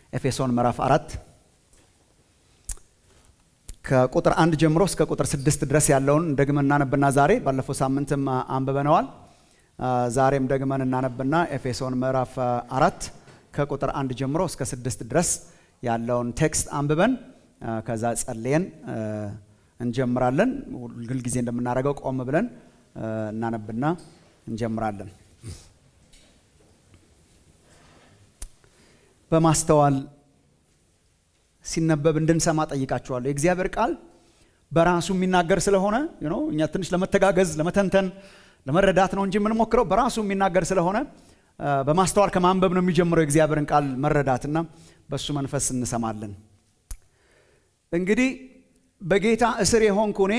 ኤፌሶን ምዕራፍ አራት ከቁጥር አንድ ጀምሮ እስከ ቁጥር ስድስት ድረስ ያለውን ደግመን እናነብና ዛሬ ባለፈው ሳምንትም አንብበነዋል። ዛሬም ደግመን እናነብና ኤፌሶን ምዕራፍ አራት ከቁጥር አንድ ጀምሮ እስከ ስድስት ድረስ ያለውን ቴክስት አንብበን ከዛ ጸልየን እንጀምራለን። ሁልጊዜ እንደምናደርገው ቆም ብለን እናነብና እንጀምራለን። በማስተዋል ሲነበብ እንድንሰማ ጠይቃችኋለሁ። የእግዚአብሔር ቃል በራሱ የሚናገር ስለሆነ እኛ ትንሽ ለመተጋገዝ ለመተንተን ለመረዳት ነው እንጂ የምንሞክረው በራሱ የሚናገር ስለሆነ በማስተዋል ከማንበብ ነው የሚጀምረው የእግዚአብሔርን ቃል መረዳትና በእሱ መንፈስ እንሰማለን። እንግዲህ በጌታ እስር የሆንኩ እኔ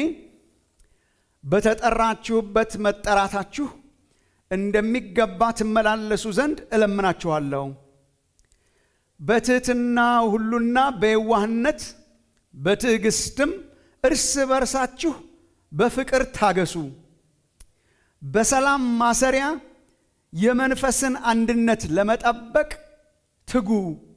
በተጠራችሁበት መጠራታችሁ እንደሚገባ ትመላለሱ ዘንድ እለምናችኋለሁ። በትህትና ሁሉና በየዋህነት በትዕግስትም እርስ በርሳችሁ በፍቅር ታገሱ። በሰላም ማሰሪያ የመንፈስን አንድነት ለመጠበቅ ትጉ።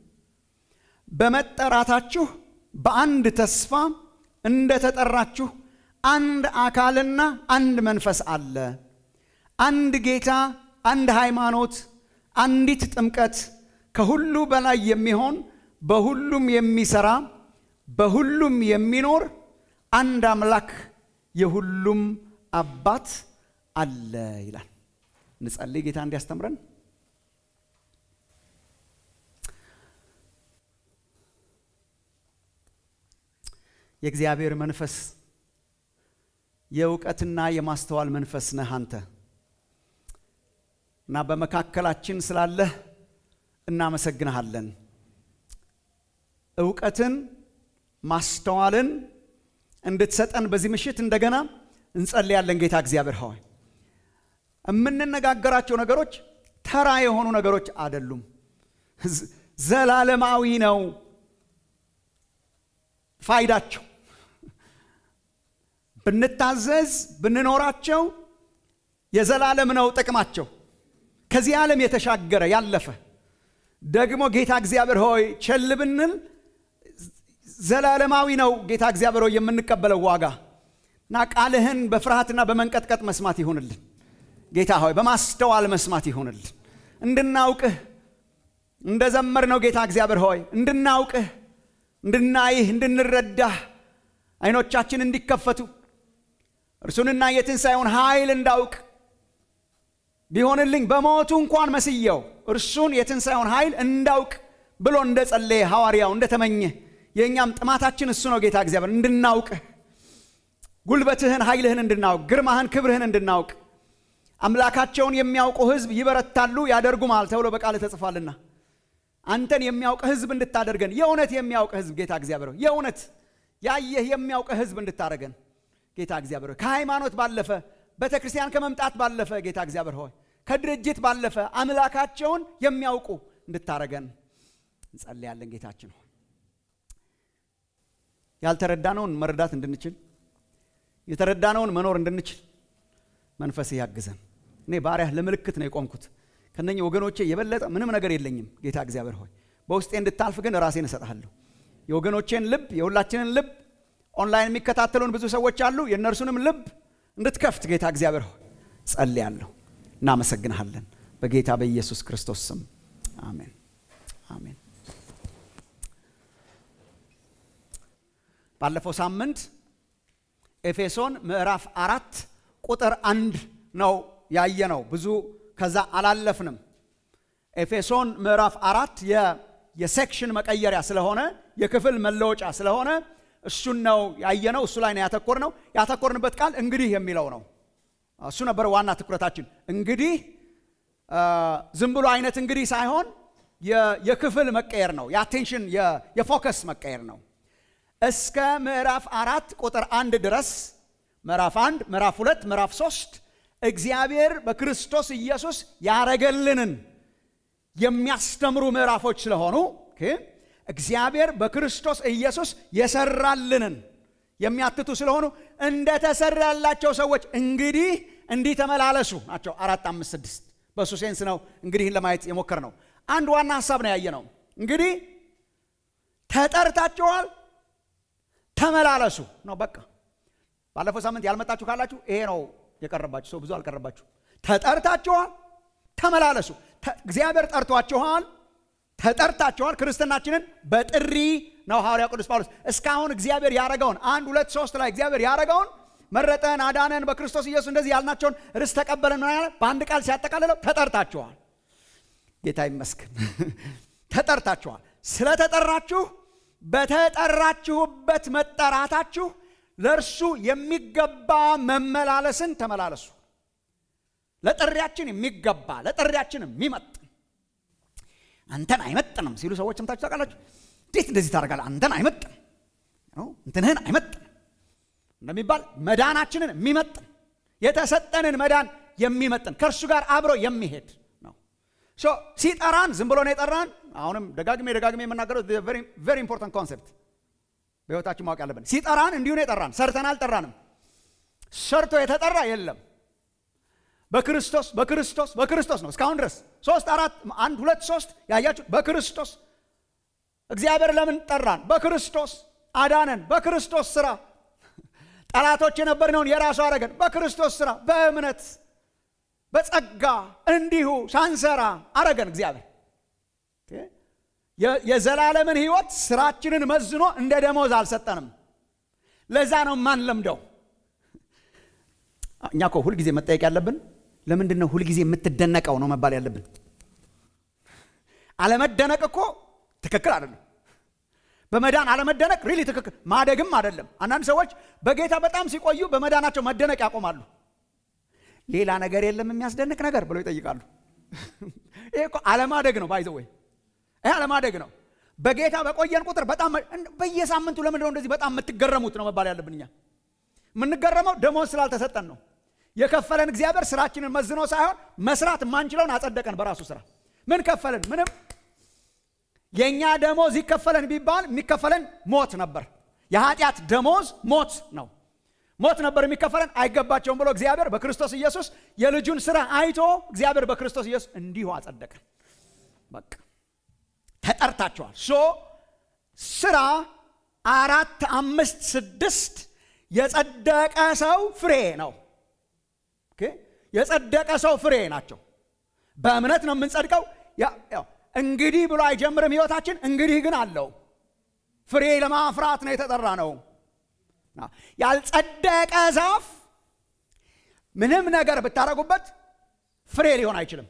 በመጠራታችሁ በአንድ ተስፋ እንደተጠራችሁ አንድ አካልና አንድ መንፈስ አለ። አንድ ጌታ፣ አንድ ሃይማኖት፣ አንዲት ጥምቀት፣ ከሁሉ በላይ የሚሆን በሁሉም የሚሰራ በሁሉም የሚኖር አንድ አምላክ የሁሉም አባት አለ ይላል። እንጸልይ። ጌታ እንዲያስተምረን የእግዚአብሔር መንፈስ የእውቀትና የማስተዋል መንፈስ ነህ አንተ እና በመካከላችን ስላለህ እናመሰግንሃለን። እውቀትን ማስተዋልን እንድትሰጠን በዚህ ምሽት እንደገና እንጸልያለን። ጌታ እግዚአብሔር ሆይ የምንነጋገራቸው ነገሮች ተራ የሆኑ ነገሮች አይደሉም። ዘላለማዊ ነው ፋይዳቸው። ብንታዘዝ ብንኖራቸው የዘላለም ነው ጥቅማቸው። ከዚህ ዓለም የተሻገረ ያለፈ ደግሞ ጌታ እግዚአብሔር ሆይ ቸል ብንል ዘላለማዊ ነው ጌታ እግዚአብሔር ሆይ የምንቀበለው ዋጋ እና ቃልህን በፍርሃትና በመንቀጥቀጥ መስማት ይሁንልን። ጌታ ሆይ በማስተዋል መስማት ይሁንልን። እንድናውቅህ እንደ ዘመር ነው ጌታ እግዚአብሔር ሆይ እንድናውቅህ፣ እንድናይህ፣ እንድንረዳህ አይኖቻችን እንዲከፈቱ እርሱንና የትንሣኤውን ኃይል እንዳውቅ ቢሆንልኝ በሞቱ እንኳን መስየው እርሱን የትንሣኤውን ኃይል እንዳውቅ ብሎ እንደ ጸለየ ሐዋርያው እንደተመኘ የእኛም ጥማታችን እሱ ነው ጌታ እግዚአብሔር እንድናውቅህ ጉልበትህን ኃይልህን እንድናውቅ ግርማህን ክብርህን እንድናውቅ አምላካቸውን የሚያውቁ ሕዝብ ይበረታሉ ያደርጉማል ተብሎ በቃል ተጽፏልና አንተን የሚያውቅ ሕዝብ እንድታደርገን የእውነት የሚያውቅ ሕዝብ ጌታ እግዚአብሔር የእውነት ያየህ የሚያውቅ ሕዝብ እንድታደርገን ጌታ እግዚአብሔር ከሃይማኖት ባለፈ ቤተ ክርስቲያን ከመምጣት ባለፈ ጌታ እግዚአብሔር ሆይ ከድርጅት ባለፈ አምላካቸውን የሚያውቁ እንድታረገን እንጸልያለን። ጌታችን ሆይ ያልተረዳነውን መረዳት እንድንችል የተረዳነውን መኖር እንድንችል መንፈስ ያግዘን። እኔ ባሪያህ ለምልክት ነው የቆምኩት። ከነኚህ ወገኖቼ የበለጠ ምንም ነገር የለኝም። ጌታ እግዚአብሔር ሆይ በውስጤ እንድታልፍ ግን ራሴን እሰጥሃለሁ። የወገኖቼን ልብ የሁላችንን ልብ ኦንላይን የሚከታተሉን ብዙ ሰዎች አሉ። የእነርሱንም ልብ እንድትከፍት ጌታ እግዚአብሔር ሆይ ጸልያለሁ። እናመሰግንሃለን በጌታ በኢየሱስ ክርስቶስ ስም አሜን፣ አሜን። ባለፈው ሳምንት ኤፌሶን ምዕራፍ አራት ቁጥር አንድ ነው ያየነው። ብዙ ከዛ አላለፍንም። ኤፌሶን ምዕራፍ አራት የሴክሽን መቀየሪያ ስለሆነ የክፍል መለወጫ ስለሆነ እሱን ነው ያየነው። እሱ ላይ ነው ያተኮርነው። ያተኮርንበት ቃል እንግዲህ የሚለው ነው። እሱ ነበር ዋና ትኩረታችን። እንግዲህ ዝም ብሎ አይነት እንግዲህ ሳይሆን የክፍል መቀየር ነው። የአቴንሽን የፎከስ መቀየር ነው። እስከ ምዕራፍ አራት ቁጥር አንድ ድረስ ምዕራፍ አንድ ምዕራፍ ሁለት ምዕራፍ ሶስት እግዚአብሔር በክርስቶስ ኢየሱስ ያረገልንን የሚያስተምሩ ምዕራፎች ስለሆኑ እግዚአብሔር በክርስቶስ ኢየሱስ የሰራልንን የሚያትቱ ስለሆኑ እንደተሰራላቸው ሰዎች እንግዲህ እንዲህ ተመላለሱ ናቸው። አራት አምስት ስድስት በእሱ ሴንስ ነው እንግዲህ ለማየት የሞከር ነው። አንድ ዋና ሀሳብ ነው ያየ ነው። እንግዲህ ተጠርታችኋል፣ ተመላለሱ ነው በቃ። ባለፈው ሳምንት ያልመጣችሁ ካላችሁ ይሄ ነው የቀረባችሁ። ሰው ብዙ አልቀረባችሁ። ተጠርታችኋል፣ ተመላለሱ። እግዚአብሔር ጠርቷችኋል፣ ተጠርታችኋል። ክርስትናችንን በጥሪ ነው ሐዋርያው ቅዱስ ጳውሎስ እስካሁን እግዚአብሔር ያረገውን አንድ ሁለት ሶስት ላይ እግዚአብሔር ያረገውን መረጠን፣ አዳነን፣ በክርስቶስ ኢየሱስ እንደዚህ ያልናቸውን ርስት ተቀበለን ምን ያለ በአንድ ቃል ሲያጠቃልለው ተጠርታችኋል። ጌታ ይመስገን ተጠርታችኋል። ስለተጠራችሁ በተጠራችሁበት መጠራታችሁ ለእርሱ የሚገባ መመላለስን ተመላለሱ። ለጥሪያችን የሚገባ ለጥሪያችን የሚመጥን አንተን አይመጥንም ሲሉ ሰዎች ሰምታችሁ ታውቃላችሁ። እንዴት እንደዚህ ታደርጋለህ? አንተን አይመጥንም እንትንህን አይመጥንም እንደሚባል መዳናችንን የሚመጥን የተሰጠንን መዳን የሚመጥን ከእርሱ ጋር አብሮ የሚሄድ ነው። ሲጠራን ዝም ብሎ ነው የጠራን። አሁንም ደጋግሜ ደጋግሜ የምናገረው ቨሪ ኢምፖርታንት ኮንሴፕት በሕይወታችን ማወቅ ያለብን ሲጠራን እንዲሁ ነው የጠራን። ሰርተን አልጠራንም። ሰርቶ የተጠራ የለም። በክርስቶስ በክርስቶስ በክርስቶስ ነው እስካሁን ድረስ ሶስት አራት አንድ ሁለት ሶስት ያያችሁ በክርስቶስ እግዚአብሔር ለምን ጠራን? በክርስቶስ አዳነን። በክርስቶስ ስራ ጠላቶች የነበርነውን የራሱ አረገን። በክርስቶስ ስራ በእምነት በጸጋ እንዲሁ ሳንሰራ አረገን። እግዚአብሔር የዘላለምን ህይወት ስራችንን መዝኖ እንደ ደሞዝ አልሰጠንም። ለዛ ነው ማን ለምደው እኛ እኮ ሁልጊዜ መጠየቅ ያለብን ለምንድን ነው ሁልጊዜ የምትደነቀው ነው መባል ያለብን። አለመደነቅ እኮ ትክክል አይደለም። በመዳን አለመደነቅ ሪሊ ትክክል ማደግም አይደለም። አንዳንድ ሰዎች በጌታ በጣም ሲቆዩ በመዳናቸው መደነቅ ያቆማሉ። ሌላ ነገር የለም የሚያስደንቅ ነገር ብለው ይጠይቃሉ። ይሄ እኮ አለማደግ ነው። ባይዘ ወይ ይሄ አለማደግ ነው። በጌታ በቆየን ቁጥር በጣም በየሳምንቱ ለምንድን ነው እንደዚህ በጣም የምትገረሙት ነው መባል ያለብን። እኛ የምንገረመው ደሞዝ ስላልተሰጠን ነው። የከፈለን እግዚአብሔር ስራችንን መዝኖ ሳይሆን መስራት የማንችለውን አጸደቀን በራሱ ስራ። ምን ከፈለን? ምንም የእኛ ደሞዝ ይከፈለን ቢባል የሚከፈለን ሞት ነበር። የኃጢአት ደሞዝ ሞት ነው። ሞት ነበር የሚከፈለን። አይገባቸውም ብሎ እግዚአብሔር በክርስቶስ ኢየሱስ የልጁን ስራ አይቶ እግዚአብሔር በክርስቶስ ኢየሱስ እንዲሁ አጸደቀን። በቃ ተጠርታችኋል። ሶ ስራ አራት አምስት ስድስት የጸደቀ ሰው ፍሬ ነው። የጸደቀ ሰው ፍሬ ናቸው። በእምነት ነው የምንጸድቀው። እንግዲህ ብሎ አይጀምርም ህይወታችን። እንግዲህ ግን አለው ፍሬ ለማፍራት ነው የተጠራ ነው። ያልጸደቀ ዛፍ ምንም ነገር ብታደርጉበት ፍሬ ሊሆን አይችልም።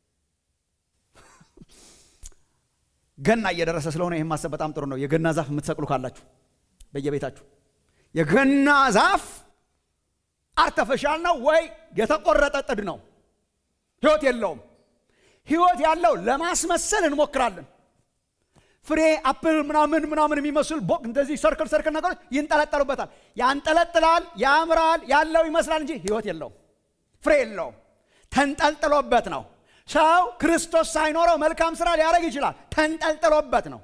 ገና እየደረሰ ስለሆነ ይህን ማሰብ በጣም ጥሩ ነው። የገና ዛፍ የምትሰቅሉ ካላችሁ በየቤታችሁ የገና ዛፍ አርተፈሻል ነው ወይ የተቆረጠ ጥድ ነው? ህይወት የለውም። ህይወት ያለው ለማስመሰል እንሞክራለን። ፍሬ አፕል ምናምን ምናምን የሚመስል ቦቅ እንደዚህ ሰርክል ሰርክል ነገሮች ይንጠለጠሉበታል። ያንጠለጥላል፣ ያምራል፣ ያለው ይመስላል እንጂ ህይወት የለውም፣ ፍሬ የለውም። ተንጠልጥሎበት ነው። ሰው ክርስቶስ ሳይኖረው መልካም ስራ ሊያደርግ ይችላል። ተንጠልጥሎበት ነው።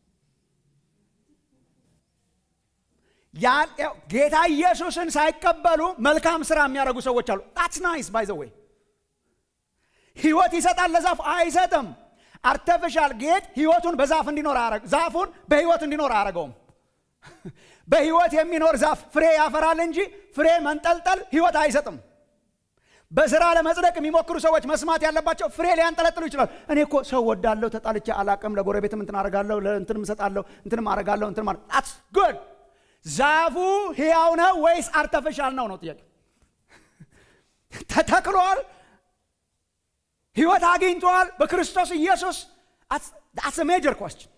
ጌታ ኢየሱስን ሳይቀበሉ መልካም ስራ የሚያደርጉ ሰዎች አሉ። ጣትስ ናይስ ባይ ዘ ዌይ ህይወት ይሰጣል ለዛፍ አይሰጥም። አርተፊሻል ጌጥ ህይወቱን በዛፍ እንዲኖር አያረግ ዛፉን በህይወት እንዲኖር አያረገውም። በህይወት የሚኖር ዛፍ ፍሬ ያፈራል እንጂ ፍሬ መንጠልጠል ህይወት አይሰጥም። በስራ ለመጽደቅ የሚሞክሩ ሰዎች መስማት ያለባቸው ፍሬ ሊያንጠለጥሉ ይችላል። እኔ እኮ ሰው ወዳለሁ፣ ተጣልቼ አላቅም፣ ለጎረቤትም እንትን አረጋለሁ፣ ለእንትንም እሰጣለሁ፣ እንትንም አረጋለሁ፣ እንትን ማለት ጣትስ ጉድ ዛፉ ህያው ነው ወይስ አርተፊሻል ነው ነው ጥያቄ። ተተክሏል፣ ህይወት አግኝቷል በክርስቶስ ኢየሱስ። አስ ሜጀር ኮስችን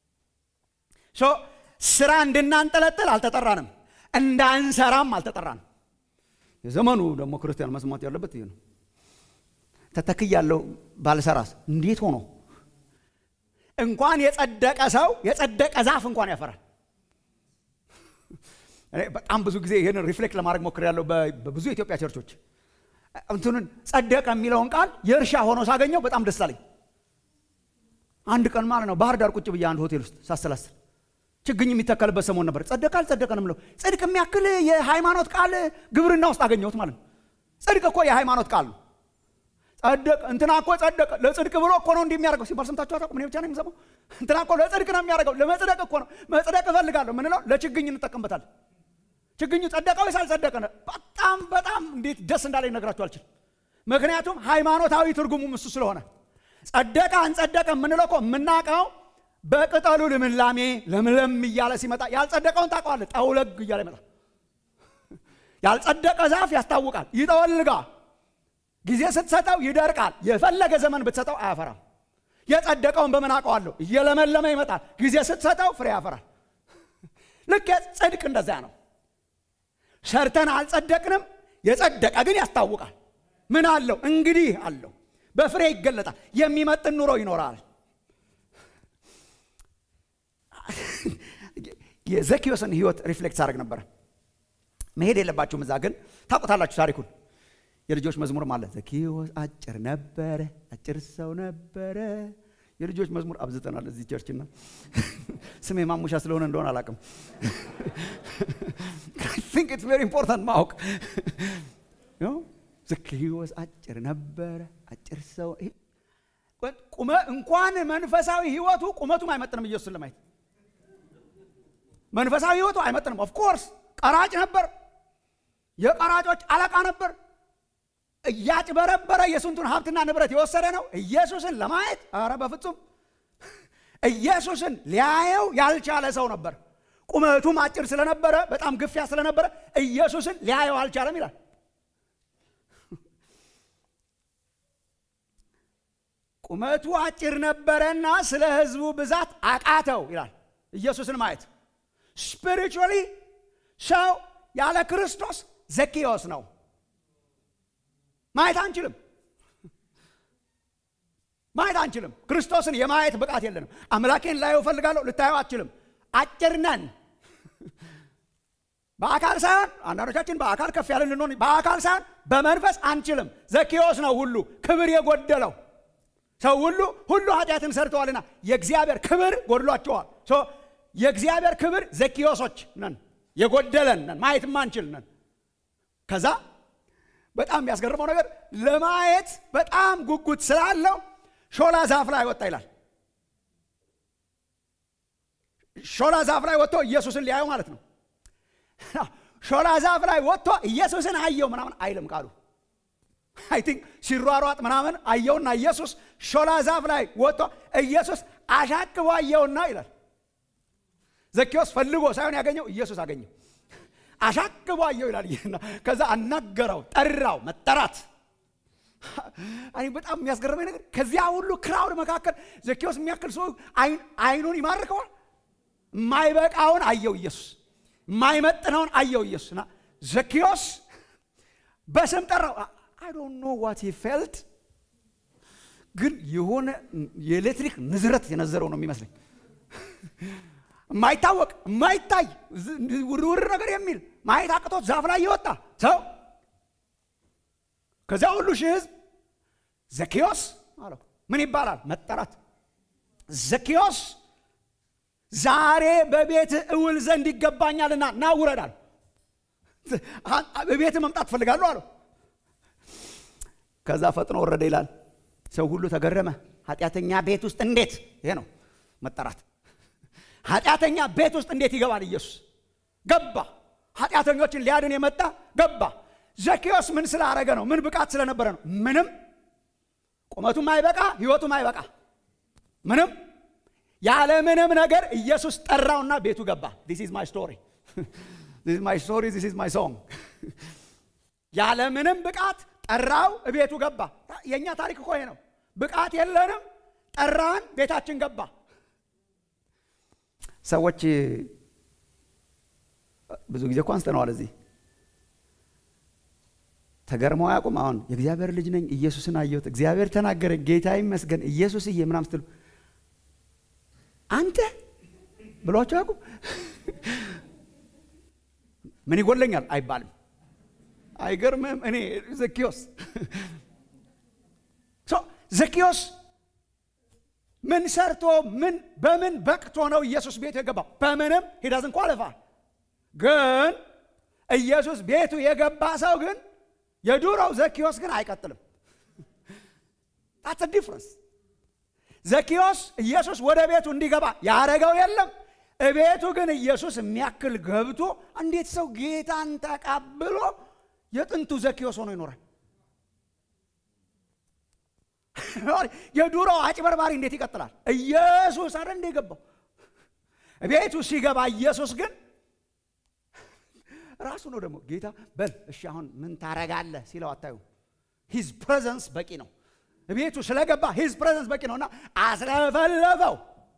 ስራ እንድናንጠለጥል አልተጠራንም፣ እንዳንሰራም አልተጠራንም። የዘመኑ ደግሞ ክርስቲያን መስማት ያለበት ይህ ነው። ተተክያለሁ ባልሰራስ እንዴት ሆኖ እንኳን የጸደቀ ሰው የጸደቀ ዛፍ እንኳን ያፈራል። በጣም ብዙ ጊዜ ይህንን ሪፍሌክት ለማድረግ ሞክሬያለሁ በብዙ የኢትዮጵያ ቸርቾች እንትንን ጸደቀ የሚለውን ቃል የእርሻ ሆኖ ሳገኘው በጣም ደስ አለኝ። አንድ ቀን ማለት ነው ባህር ዳር ቁጭ ብዬ አንድ ሆቴል ውስጥ ሳሰላስል ችግኝ የሚተከልበት ሰሞን ነበር። ጸደቀ አልጸደቀ ነው የምለው። ጽድቅ የሚያክል የሃይማኖት ቃል ግብርና ውስጥ አገኘሁት ማለት ነው። ጽድቅ እኮ የሃይማኖት ቃል ነው። ጸደቀ እንትና እኮ ጸደቀ ለጽድቅ ብሎ እኮ ነው እንዲህ የሚያደርገው ሲባል ሰምታችሁ አታውቁም? እኔ ብቻ ነው የምሰማው። እንትና እኮ ለጽድቅ ነው የሚያደርገው፣ ለመጽደቅ እኮ ነው። መጽደቅ እፈልጋለሁ ምንለው ለችግኝ እንጠቀምበታለን። ችግኙ ጸደቀ ወይስ አልጸደቀ? በጣም በጣም እንዴት ደስ እንዳለ ይነግራችሁ አልችልም። ምክንያቱም ሃይማኖታዊ ትርጉሙም እሱ ስለሆነ ጸደቀ አንጸደቀ የምንለው እኮ የምናውቀው በቅጠሉ ልምላሜ ለምለም እያለ ሲመጣ፣ ያልጸደቀውን ታውቀዋለህ፣ ጠውለግ እያለ ይመጣል። ያልጸደቀ ዛፍ ያስታውቃል፣ ይጠወልጋል። ጊዜ ስትሰጠው ይደርቃል። የፈለገ ዘመን ብትሰጠው አያፈራም። የጸደቀውን በምን አውቀዋለሁ? እየለመለመ ይመጣል። ጊዜ ስትሰጠው ፍሬ ያፈራል። ልክ ጽድቅ እንደዚያ ነው። ሰርተን አልጸደቅንም። የጸደቀ ግን ያስታውቃል። ምን አለው? እንግዲህ አለው። በፍሬ ይገለጣል። የሚመጥን ኑሮ ይኖራል። የዘኪዮስን ህይወት ሪፍሌክት ሳደርግ ነበረ። መሄድ የለባችሁም እዛ፣ ግን ታውቁታላችሁ ታሪኩን። የልጆች መዝሙር ማለት ዘኪዮስ አጭር ነበረ፣ አጭር ሰው ነበረ። የልጆች መዝሙር አብዝተናል እዚህ ቸርችና ስሜ ማሙሻ ስለሆነ እንደሆነ አላውቅም። ቲንክ ኢትስ ቬሪ ኢምፖርታንት ማወቅ። ዘኪዮስ አጭር ነበረ፣ አጭር ሰው ቁመ እንኳን መንፈሳዊ ህይወቱ ቁመቱም አይመጥንም ኢየሱስን ለማየት መንፈሳዊ ህይወቱ አይመጥንም። ኦፍኮርስ ቀራጭ ነበር፣ የቀራጮች አለቃ ነበር። እያጭበረበረ የስንቱን ሀብትና ንብረት የወሰደ ነው። ኢየሱስን ለማየት አረ በፍጹም ኢየሱስን ሊያየው ያልቻለ ሰው ነበር። ቁመቱም አጭር ስለነበረ በጣም ግፊያ ስለነበረ ኢየሱስን ሊያየው አልቻለም ይላል። ቁመቱ አጭር ነበረና ስለ ህዝቡ ብዛት አቃተው ይላል። ኢየሱስን ማየት ስፒሪቹዋሊ ሰው ያለ ክርስቶስ ዘኪዮስ ነው። ማየት አንችልም። ማየት አንችልም። ክርስቶስን የማየት ብቃት የለንም። አምላኬን ላየው እፈልጋለሁ፣ ልታየው አትችልም። አጭር ነን። በአካል ሳይሆን አንዳንዶቻችን በአካል ከፍ ያለን ልንሆን፣ በአካል ሳይሆን በመንፈስ አንችልም። ዘኪዮስ ነው ሁሉ ክብር የጎደለው ሰው ሁሉ ሁሉ ኃጢአትን ሰርተዋልና የእግዚአብሔር ክብር ጎድሏቸዋል። የእግዚአብሔር ክብር ዘኪዮሶች ነን፣ የጎደለን ነን፣ ማየት ማንችል ነን። ከዛ በጣም የሚያስገርመው ነገር ለማየት በጣም ጉጉት ስላለው ሾላ ዛፍ ላይ ወጣ ይላል። ሾላ ዛፍ ላይ ወጥቶ ኢየሱስን ሊያየው ማለት ነው። ሾላ ዛፍ ላይ ወጥቶ ኢየሱስን አየው ምናምን አይልም ቃሉ። አይ ቲንክ ሲሯሯጥ ምናምን አየውና ኢየሱስ ሾላ ዛፍ ላይ ወጥቶ ኢየሱስ አሻቅቦ አየውና ይላል። ዘኪዎስ ፈልጎ ሳይሆን ያገኘው ኢየሱስ አገኘው። አሻቅቦ አየው ይላል። ከዛ አናገረው፣ ጠራው። መጠራት እኔ በጣም የሚያስገርመኝ ነገር ከዚያ ሁሉ ክራውድ መካከል ዘኪዎስ የሚያክል ሰው አይኑን ይማርከዋል። የማይበቃውን አየው ኢየሱስ፣ የማይመጥነውን አየው ኢየሱስ እና ዘኪዎስ በስም ጠራው። አይ ዶንት ኖ ዋት ሂ ፌልት፣ ግን የሆነ የኤሌክትሪክ ንዝረት የነዘረው ነው የሚመስለኝ የማይታወቅ የማይታይ ውርውር ነገር የሚል ማየት አቅቶት ዛፍ ላይ የወጣ ሰው ከዚያ ሁሉ ሺህ ህዝብ ዘኪዮስ አለው። ምን ይባላል? መጠራት። ዘኪዮስ ዛሬ በቤት እውል ዘንድ ይገባኛልና ና ውረዳል። በቤት መምጣት ትፈልጋለሁ አለው። ከዛ ፈጥኖ ወረደ ይላል። ሰው ሁሉ ተገረመ። ኃጢአተኛ ቤት ውስጥ እንዴት! ይሄ ነው መጠራት። ኃጢአተኛ ቤት ውስጥ እንዴት ይገባል? ኢየሱስ ገባ። ኃጢአተኞችን ሊያድን የመጣ ገባ። ዘኪዮስ ምን ስላረገ ነው? ምን ብቃት ስለነበረ ነው? ምንም። ቁመቱም አይበቃ፣ ህይወቱም አይበቃ፣ ምንም። ያለ ምንም ነገር ኢየሱስ ጠራውና ቤቱ ገባ። ዲስ ኢዝ ማይ ስቶሪ ዲስ ኢዝ ማይ ስቶሪ ዲስ ኢዝ ማይ ሶንግ። ያለ ምንም ብቃት ጠራው፣ ቤቱ ገባ። የእኛ ታሪክ እኮ ይሄ ነው። ብቃት የለንም፣ ጠራን፣ ቤታችን ገባ። ሰዎች ብዙ ጊዜ እኮ አንስተነዋል እዚህ ተገርመው አያውቁም። አሁን የእግዚአብሔር ልጅ ነኝ፣ ኢየሱስን አየሁት፣ እግዚአብሔር ተናገረ፣ ጌታ ይመስገን፣ ኢየሱስዬ ምናምን ስትሉ አንተ ብሏቸው አያውቁም። ምን ይጎለኛል አይባልም። አይገርምም? እኔ ዘኪዮስ ዘኪዮስ ምን ሰርቶ ምን በምን በቅቶ ነው ኢየሱስ ቤቱ የገባው? በምንም ሂዳዝን ኳልፋ ግን ኢየሱስ ቤቱ የገባ ሰው ግን የዱሮው ዘኪዮስ ግን አይቀጥልም። ታትስ ዲፍረንስ። ዘኪዮስ ኢየሱስ ወደ ቤቱ እንዲገባ ያደረገው የለም። እቤቱ ግን ኢየሱስ የሚያክል ገብቶ እንዴት ሰው ጌታን ተቀብሎ የጥንቱ ዘኪዮስ ሆኖ ይኖራል? የዱሮ አጭበርባሪ እንዴት ይቀጥላል? ኢየሱስ አረ እንደ ገባው ቤቱ ሲገባ ኢየሱስ ግን ራሱ ነው ደግሞ ጌታ በል እሺ አሁን ምን ታረጋለህ ሲለው አታዩ ሂዝ ፕሬዘንስ በቂ ነው ቤቱ ስለገባ ሂዝ ፕሬዘንስ በቂ ነው እና አስለፈለፈው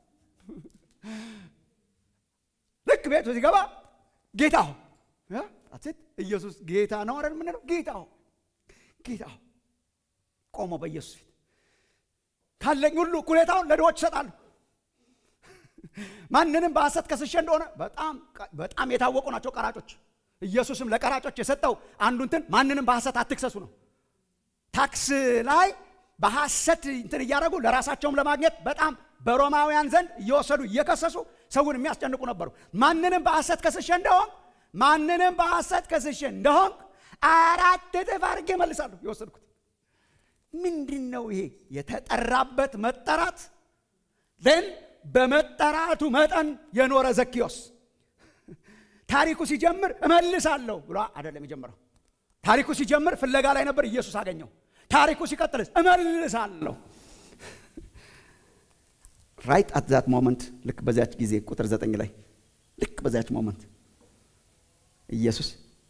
ልክ ቤቱ ሲገባ ጌታ ሆ አትት ኢየሱስ ጌታ ነው አይደል የምንለው ጌታ ሆ ጌታ ሆ ቆሞ በኢየሱስ ፊት ካለኝ ሁሉ እኩሌታውን ለድሆች እሰጣለሁ ማንንም በሐሰት ከስሼ እንደሆነ በጣም በጣም የታወቁ ናቸው ቀራጮች ኢየሱስም ለቀራጮች የሰጠው አንዱ እንትን ማንንም በሐሰት አትክሰሱ ነው ታክስ ላይ በሐሰት እንትን እያደረጉ ለራሳቸውም ለማግኘት በጣም በሮማውያን ዘንድ እየወሰዱ እየከሰሱ ሰውን የሚያስጨንቁ ነበሩ ማንንም በሐሰት ከስሼ እንደሆን ማንንም በሐሰት ከስሼ እንደሆን አራት እጥፍ አድርጌ መልሳለሁ የወሰድኩት ምንድን ነው ይሄ የተጠራበት መጠራት ን በመጠራቱ መጠን የኖረ ዘኪዮስ ታሪኩ ሲጀምር እመልሳለሁ ብሎ አይደለም የጀመረው ታሪኩ ሲጀምር ፍለጋ ላይ ነበር ኢየሱስ አገኘው ታሪኩ ሲቀጥልስ እመልሳለሁ ራይት አት ዛት ሞመንት ልክ በዚያች ጊዜ ቁጥር ዘጠኝ ላይ ልክ በዚያች ሞመንት ኢየሱስ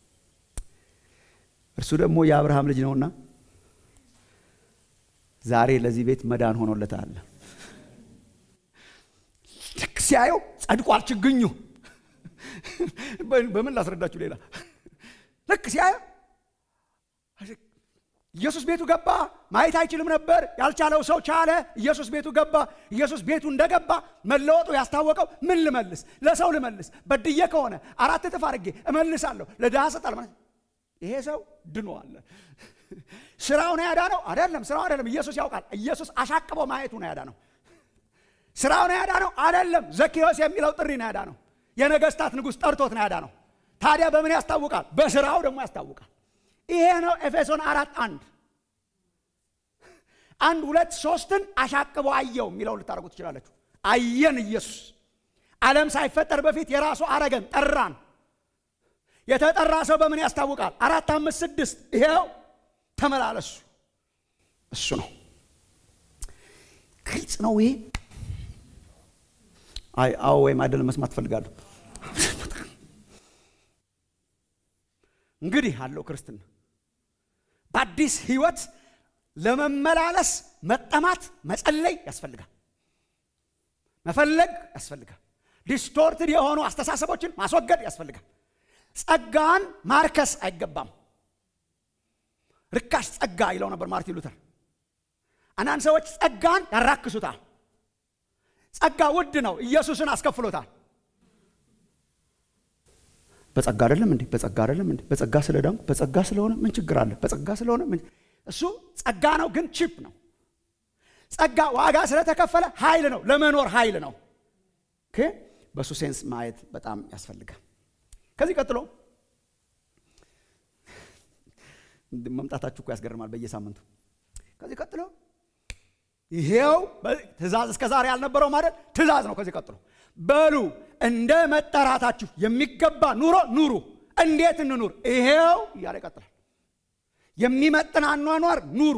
እርሱ ደግሞ የአብርሃም ልጅ ነውና ዛሬ ለዚህ ቤት መዳን ሆኖለታል ልክ ሲያየው ጸድቋል ችግኙ በምን ላስረዳችሁ ሌላ ልክ ሲያየው ኢየሱስ ቤቱ ገባ ማየት አይችልም ነበር ያልቻለው ሰው ቻለ ኢየሱስ ቤቱ ገባ ኢየሱስ ቤቱ እንደገባ መለወጡ ያስታወቀው ምን ልመልስ ለሰው ልመልስ በድዬ ከሆነ አራት እጥፍ አድርጌ እመልሳለሁ ለድሃ ሰጣል ማለት ይሄ ሰው ድኗል ስራው ነው ያዳነው አይደለም ስራው አይደለም ኢየሱስ ያውቃል ኢየሱስ አሻቅቦ ማየቱ ነው ያዳነው ስራው ነው ያዳነው አይደለም ዘኪዮስ የሚለው ጥሪ ነው ያዳነው የነገስታት ንጉሥ ጠርቶት ነው ያዳነው ታዲያ በምን ያስታውቃል በስራው ደግሞ ያስታውቃል ይሄ ነው ኤፌሶን አራት አንድ አንድ ሁለት ሶስትን አሻቅቦ አየው የሚለውን ልታደርጉ ትችላለችሁ አየን ኢየሱስ ዓለም ሳይፈጠር በፊት የራሱ አረገን ጠራን የተጠራ ሰው በምን ያስታውቃል አራት አምስት ስድስት ይሄው ተመላለሱ እሱ ነው ግልጽ ነው ይሄ አይ አዎ ወይም አይደለም መስማት ትፈልጋለሁ እንግዲህ አለው ክርስትና በአዲስ ህይወት ለመመላለስ መጠማት መጸለይ ያስፈልጋል መፈለግ ያስፈልጋል ዲስቶርትድ የሆኑ አስተሳሰቦችን ማስወገድ ያስፈልጋል ጸጋን ማርከስ አይገባም ርካሽ ጸጋ ይለው ነበር ማርቲን ሉተር አንዳንድ ሰዎች ጸጋን ያራክሱታል ጸጋ ውድ ነው ኢየሱስን አስከፍሎታል በጸጋ አይደለም እንዴ በጸጋ አይደለም እንዴ በጸጋ ስለዳንኩ በጸጋ ስለሆነ ምን ችግር አለ በጸጋ ስለሆነ ምን እሱ ጸጋ ነው ግን ቺፕ ነው ጸጋ ዋጋ ስለተከፈለ ኃይል ነው ለመኖር ኃይል ነው በእሱ ሴንስ ማየት በጣም ያስፈልጋል ከዚህ ቀጥሎ መምጣታችሁ እኮ ያስገርማል በየሳምንቱ ከዚህ ቀጥሎ ይሄው ትእዛዝ እስከ ዛሬ ያልነበረው ማለት ትእዛዝ ነው ከዚህ ቀጥሎ በሉ እንደ መጠራታችሁ የሚገባ ኑሮ ኑሩ እንዴት እንኑር ይሄው እያለ ይቀጥላል የሚመጥን አኗኗር ኑሩ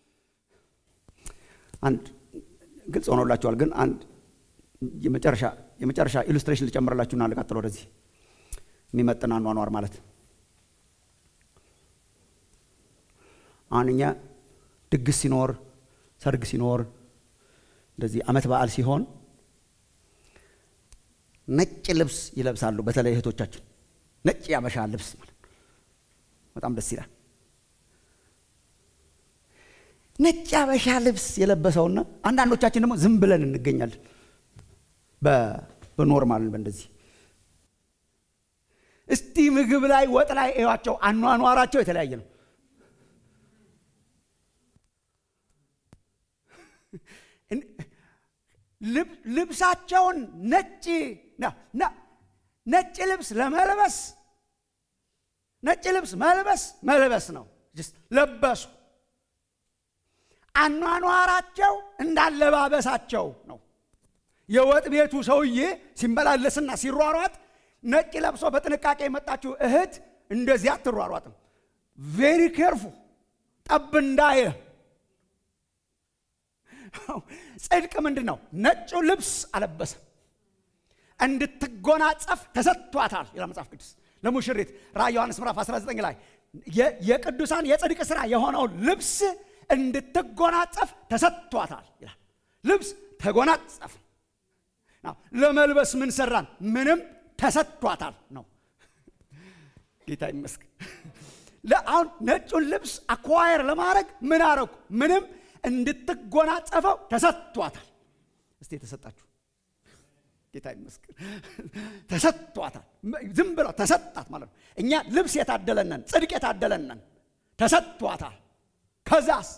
አንድ ግልጽ ሆኖላችኋል ግን አንድ የመጨረሻ የመጨረሻ ኢሉስትሬሽን ልጨምርላችሁና ልቀጥል ወደዚህ የሚመጥን አኗኗር ማለት አሁን እኛ ድግስ ሲኖር ሰርግ ሲኖር እንደዚህ አመት በዓል ሲሆን ነጭ ልብስ ይለብሳሉ በተለይ እህቶቻችን ነጭ ያበሻ ልብስ ማለት በጣም ደስ ይላል ነጭ ያበሻ ልብስ የለበሰውና አንዳንዶቻችን ደግሞ ዝም ብለን እንገኛለን በኖርማል በእንደዚህ እስቲ ምግብ ላይ ወጥ ላይ እዩዋቸው አኗኗራቸው የተለያየ ነው ልብሳቸውን ነጭ ነጭ ልብስ ለመልበስ ነጭ ልብስ መልበስ መልበስ ነው ለበሱ አኗኗራቸው እንዳለባበሳቸው ነው። የወጥ ቤቱ ሰውዬ ሲመላለስና ሲሯሯጥ ነጭ ለብሶ በጥንቃቄ የመጣችው እህት እንደዚያ አትሯሯጥም። ቬሪ ኬርፉ ጠብ እንዳየ ጽድቅ ምንድን ነው? ነጩ ልብስ አለበሰ እንድትጎናጸፍ ተሰጥቷታል ይላል መጽሐፍ ቅዱስ ለሙሽሪት ራዕይ ዮሐንስ ምዕራፍ 19 ላይ የቅዱሳን የጽድቅ ሥራ የሆነውን ልብስ እንድትጎናጸፍ ተሰጥቷታል ይላል። ልብስ ተጎናጸፍ ለመልበስ ምን ሰራን? ምንም ተሰጥቷታል ነው። ጌታ ይመስገን። አሁን ነጩን ልብስ አኳየር ለማድረግ ምን አረኩ? ምንም እንድትጎናጸፈው ተሰጥቷታል። እስቲ የተሰጣችሁ ጌታ ይመስገን ተሰጥቷታል። ዝም ብለው ተሰጣት ማለት ነው። እኛ ልብስ የታደለነን ጽድቅ የታደለነን ተሰጥቷታል። ከዛስ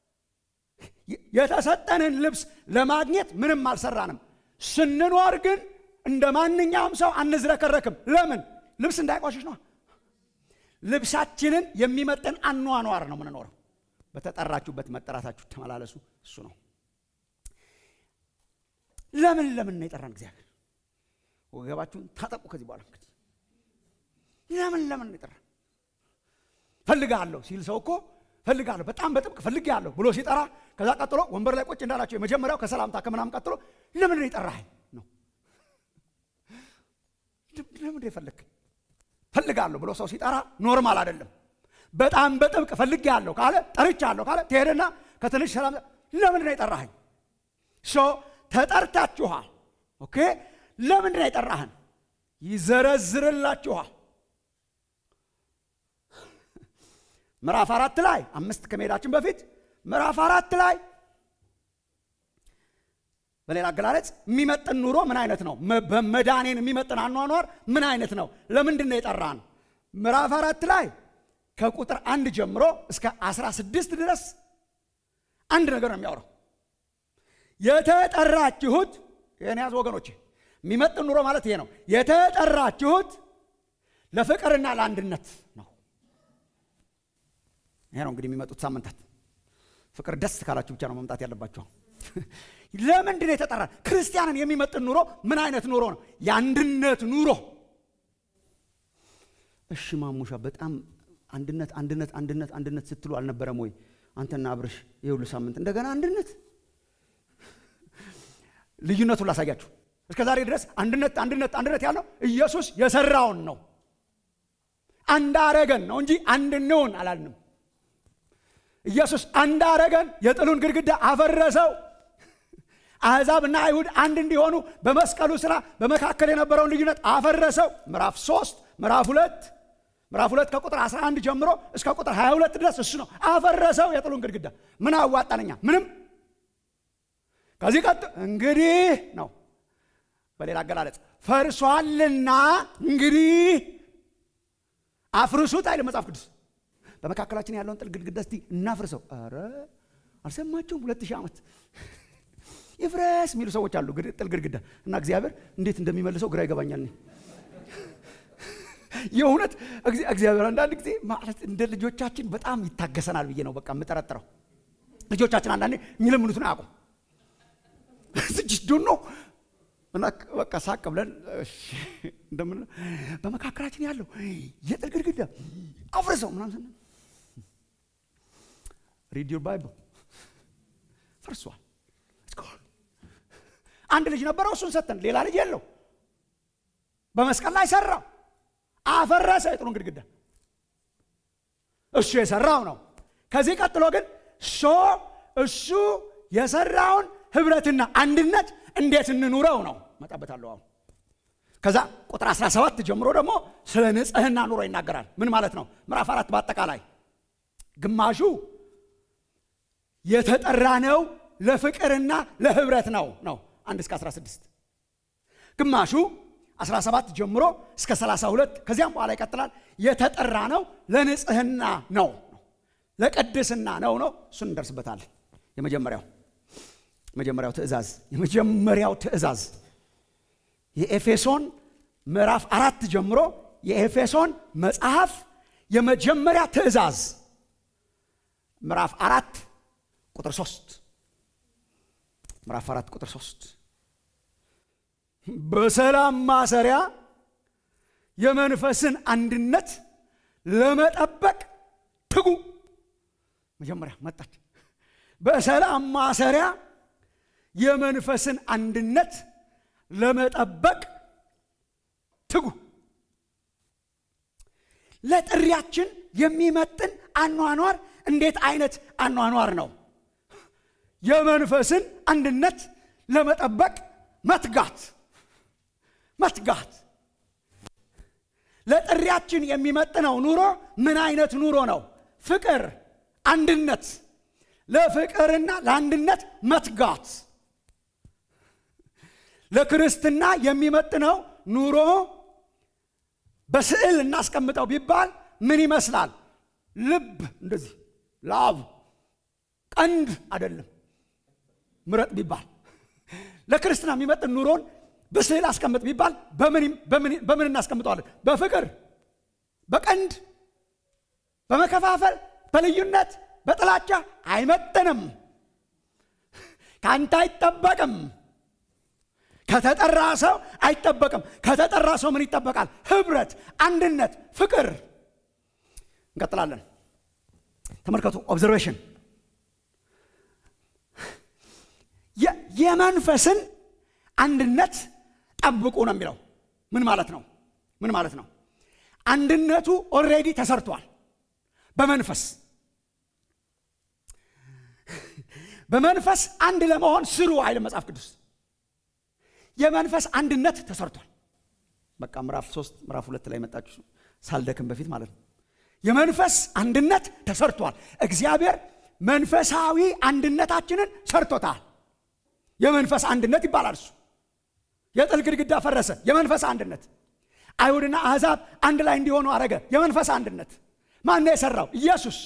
የተሰጠንን ልብስ ለማግኘት ምንም አልሰራንም። ስንኖር ግን እንደ ማንኛውም ሰው አንዝረከረክም። ለምን? ልብስ እንዳይቆሽሽ ነው። ልብሳችንን የሚመጥን አኗኗር ነው የምንኖረው። በተጠራችሁበት መጠራታችሁ ተመላለሱ። እሱ ነው። ለምን ለምን ነው የጠራን እግዚአብሔር? ወገባችሁን ታጠቁ። ከዚህ በኋላ እንግዲህ ለምን ለምን ነው የጠራን? ፈልጋለሁ ሲል ሰው እኮ ፈልጋለሁ በጣም በጥብቅ ፈልጌያለሁ ብሎ ሲጠራ ከዛ ቀጥሎ ወንበር ላይ ቁጭ እንዳላቸው የመጀመሪያው ከሰላምታ ከምናም ቀጥሎ ለምን ነው የጠራኸኝ ነው። ለምን የፈለግ ፈልጋለሁ ብሎ ሰው ሲጠራ ኖርማል አይደለም። በጣም በጥብቅ ፈልጌያለሁ ካለ ጠርቻለሁ ካለ ትሄድና ከትንሽ ሰላም ለምንድን ነው የጠራኸኝ? ሶ ተጠርታችኋል። ኦኬ ለምንድን ነው የጠራህን? ይዘረዝርላችኋል። ምዕራፍ አራት ላይ አምስት ከመሄዳችን በፊት ምዕራፍ አራት ላይ በሌላ አገላለጽ የሚመጥን ኑሮ ምን አይነት ነው? በመዳኔን የሚመጥን አኗኗር ምን አይነት ነው? ለምንድን ነው የጠራን? ምዕራፍ አራት ላይ ከቁጥር አንድ ጀምሮ እስከ አስራ ስድስት ድረስ አንድ ነገር ነው የሚያወራው። የተጠራችሁት ይህን ያዝ ወገኖቼ፣ የሚመጥን ኑሮ ማለት ይሄ ነው። የተጠራችሁት ለፍቅርና ለአንድነት ነው። ይሄ ነው እንግዲህ የሚመጡት ሳምንታት። ፍቅር ደስ ካላችሁ ብቻ ነው መምጣት ያለባቸው። ለምንድን ነው የተጠራ? ክርስቲያንን የሚመጥን ኑሮ ምን አይነት ኑሮ ነው? የአንድነት ኑሮ። እሺ ማሙሻ፣ በጣም አንድነት አንድነት አንድነት አንድነት ስትሉ አልነበረም ወይ? አንተና አብርሽ የሁሉ ሳምንት እንደገና አንድነት። ልዩነቱን ላሳያችሁ። እስከ ዛሬ ድረስ አንድነት አንድነት አንድነት ያለው ኢየሱስ የሰራውን ነው። አንድ አረገን ነው እንጂ አንድ እንውን አላልንም። ኢየሱስ አንድ አረገን፣ የጥሉን ግድግዳ አፈረሰው። አሕዛብና አይሁድ አንድ እንዲሆኑ በመስቀሉ ስራ በመካከል የነበረውን ልዩነት አፈረሰው። ምዕራፍ ሶስት ምዕራፍ ሁለት ምዕራፍ ሁለት ከቁጥር 11 ጀምሮ እስከ ቁጥር 22 ድረስ እሱ ነው አፈረሰው የጥሉን ግድግዳ። ምን አዋጣነኛ? ምንም። ከዚህ ቀጥ እንግዲህ ነው በሌላ አገላለጽ ፈርሷልና እንግዲህ አፍርሱት አይልም መጽሐፍ ቅዱስ። በመካከላችን ያለውን ጥል ግድግዳ እስቲ እናፍርሰው። ኧረ አልሰማችሁም? ሁለት ሺህ ዓመት ይፍረስ የሚሉ ሰዎች አሉ። ጥል ግድግዳ እና እግዚአብሔር እንዴት እንደሚመልሰው ግራ ይገባኛል። የእውነት እግዚአብሔር አንዳንድ ጊዜ ማለት እንደ ልጆቻችን በጣም ይታገሰናል ብዬ ነው በቃ የምጠረጥረው። ልጆቻችን አንዳንዴ የሚለምኑትን አያውቁም። ዶኖ እና በቃ ሳቅ ብለን እንደምን በመካከላችን ያለው የጥል ግድግዳ አፍርሰው ምናምን ስንል ሪድ ዩር ባይብል ፈርሷል። አንድ ልጅ ነበረው፣ እሱን ሰጠን። ሌላ ልጅ የለው። በመስቀል ላይ ሰራው፣ አፈረሰ የጥሉን ግድግዳ። እሱ የሰራው ነው። ከዚህ ቀጥሎ ግን ሶ እሱ የሰራውን ህብረትና አንድነት እንዴት እንኑረው ነው መጣበታለሁ። አሁን ከዛ ቁጥር 17 ጀምሮ ደግሞ ስለ ንጽህና ኑሮ ይናገራል። ምን ማለት ነው? ምዕራፍ አራት በአጠቃላይ ግማሹ የተጠራ ነው ለፍቅርና ለህብረት ነው ነው አንድ እስከ 16 ግማሹ 17 ጀምሮ እስከ 32 ከዚያም በኋላ ይቀጥላል። የተጠራ ነው ለንጽህና ነው ለቅድስና ነው ነው እሱን እንደርስበታለን። የመጀመሪያው የመጀመሪያው ትእዛዝ የመጀመሪያው ትእዛዝ የኤፌሶን ምዕራፍ አራት ጀምሮ የኤፌሶን መጽሐፍ የመጀመሪያ ትእዛዝ ምዕራፍ አራት ቁጥር ሶስት ምዕራፍ አራት ቁጥር ሶስት በሰላም ማሰሪያ የመንፈስን አንድነት ለመጠበቅ ትጉ። መጀመሪያ መጣች። በሰላም ማሰሪያ የመንፈስን አንድነት ለመጠበቅ ትጉ። ለጥሪያችን የሚመጥን አኗኗር እንዴት አይነት አኗኗር ነው? የመንፈስን አንድነት ለመጠበቅ መትጋት መትጋት። ለጥሪያችን የሚመጥነው ኑሮ ምን አይነት ኑሮ ነው? ፍቅር፣ አንድነት። ለፍቅርና ለአንድነት መትጋት። ለክርስትና የሚመጥነው ኑሮ በስዕል እናስቀምጠው ቢባል ምን ይመስላል? ልብ እንደዚህ ላብ፣ ቀንድ አይደለም። ምረጥ ቢባል ለክርስትና የሚመጥን ኑሮን በስዕል አስቀምጥ ቢባል በምን እናስቀምጠዋለን? በፍቅር፣ በቀንድ፣ በመከፋፈል፣ በልዩነት፣ በጥላቻ አይመጥንም። ከአንተ አይጠበቅም። ከተጠራ ሰው አይጠበቅም። ከተጠራ ሰው ምን ይጠበቃል? ህብረት፣ አንድነት፣ ፍቅር። እንቀጥላለን። ተመልከቱ። ኦብዘርቬሽን የመንፈስን አንድነት ጠብቁ ነው የሚለው። ምን ማለት ነው? ምን ማለት ነው? አንድነቱ ኦልሬዲ ተሰርቷል። በመንፈስ በመንፈስ አንድ ለመሆን ስሩ አይልም መጽሐፍ ቅዱስ። የመንፈስ አንድነት ተሰርቷል። በቃ ምዕራፍ ሶስት ምዕራፍ ሁለት ላይ መጣችሁ ሳልደክም በፊት ማለት ነው። የመንፈስ አንድነት ተሰርቷል። እግዚአብሔር መንፈሳዊ አንድነታችንን ሰርቶታል። የመንፈስ አንድነት ይባላል እሱ። የጥል ግድግዳ ፈረሰ። የመንፈስ አንድነት አይሁድና አሕዛብ አንድ ላይ እንዲሆኑ አረገ። የመንፈስ አንድነት ማን ነው የሰራው? ኢየሱስ።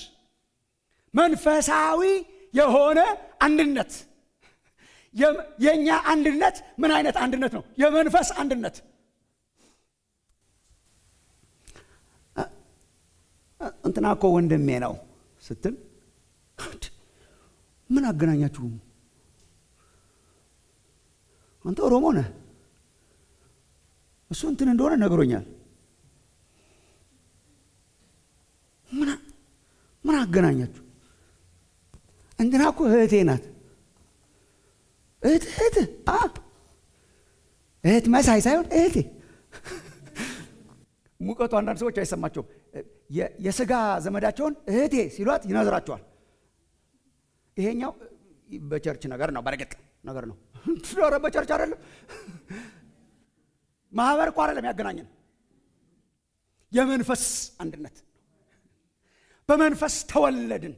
መንፈሳዊ የሆነ አንድነት የእኛ አንድነት ምን አይነት አንድነት ነው? የመንፈስ አንድነት። እንትና እኮ ወንድሜ ነው ስትል ምን አገናኛችሁ? አንተ ኦሮሞ ነህ፣ እሱ እንትን እንደሆነ ነግሮኛል። ምን አገናኛችሁ? እንትና እኮ እህቴ ናት። እህት እህት እህት መሳይ ሳይሆን እህቴ። ሙቀቱ አንዳንድ ሰዎች አይሰማቸውም። የስጋ ዘመዳቸውን እህቴ ሲሏት ይነዝራቸዋል። ይሄኛው በቸርች ነገር ነው፣ በርግጥ ነገር ነው። ኧረ በቸርች አይደለም፣ ማህበር እኮ አይደለም ያገናኘን። የመንፈስ አንድነት በመንፈስ ተወለድን።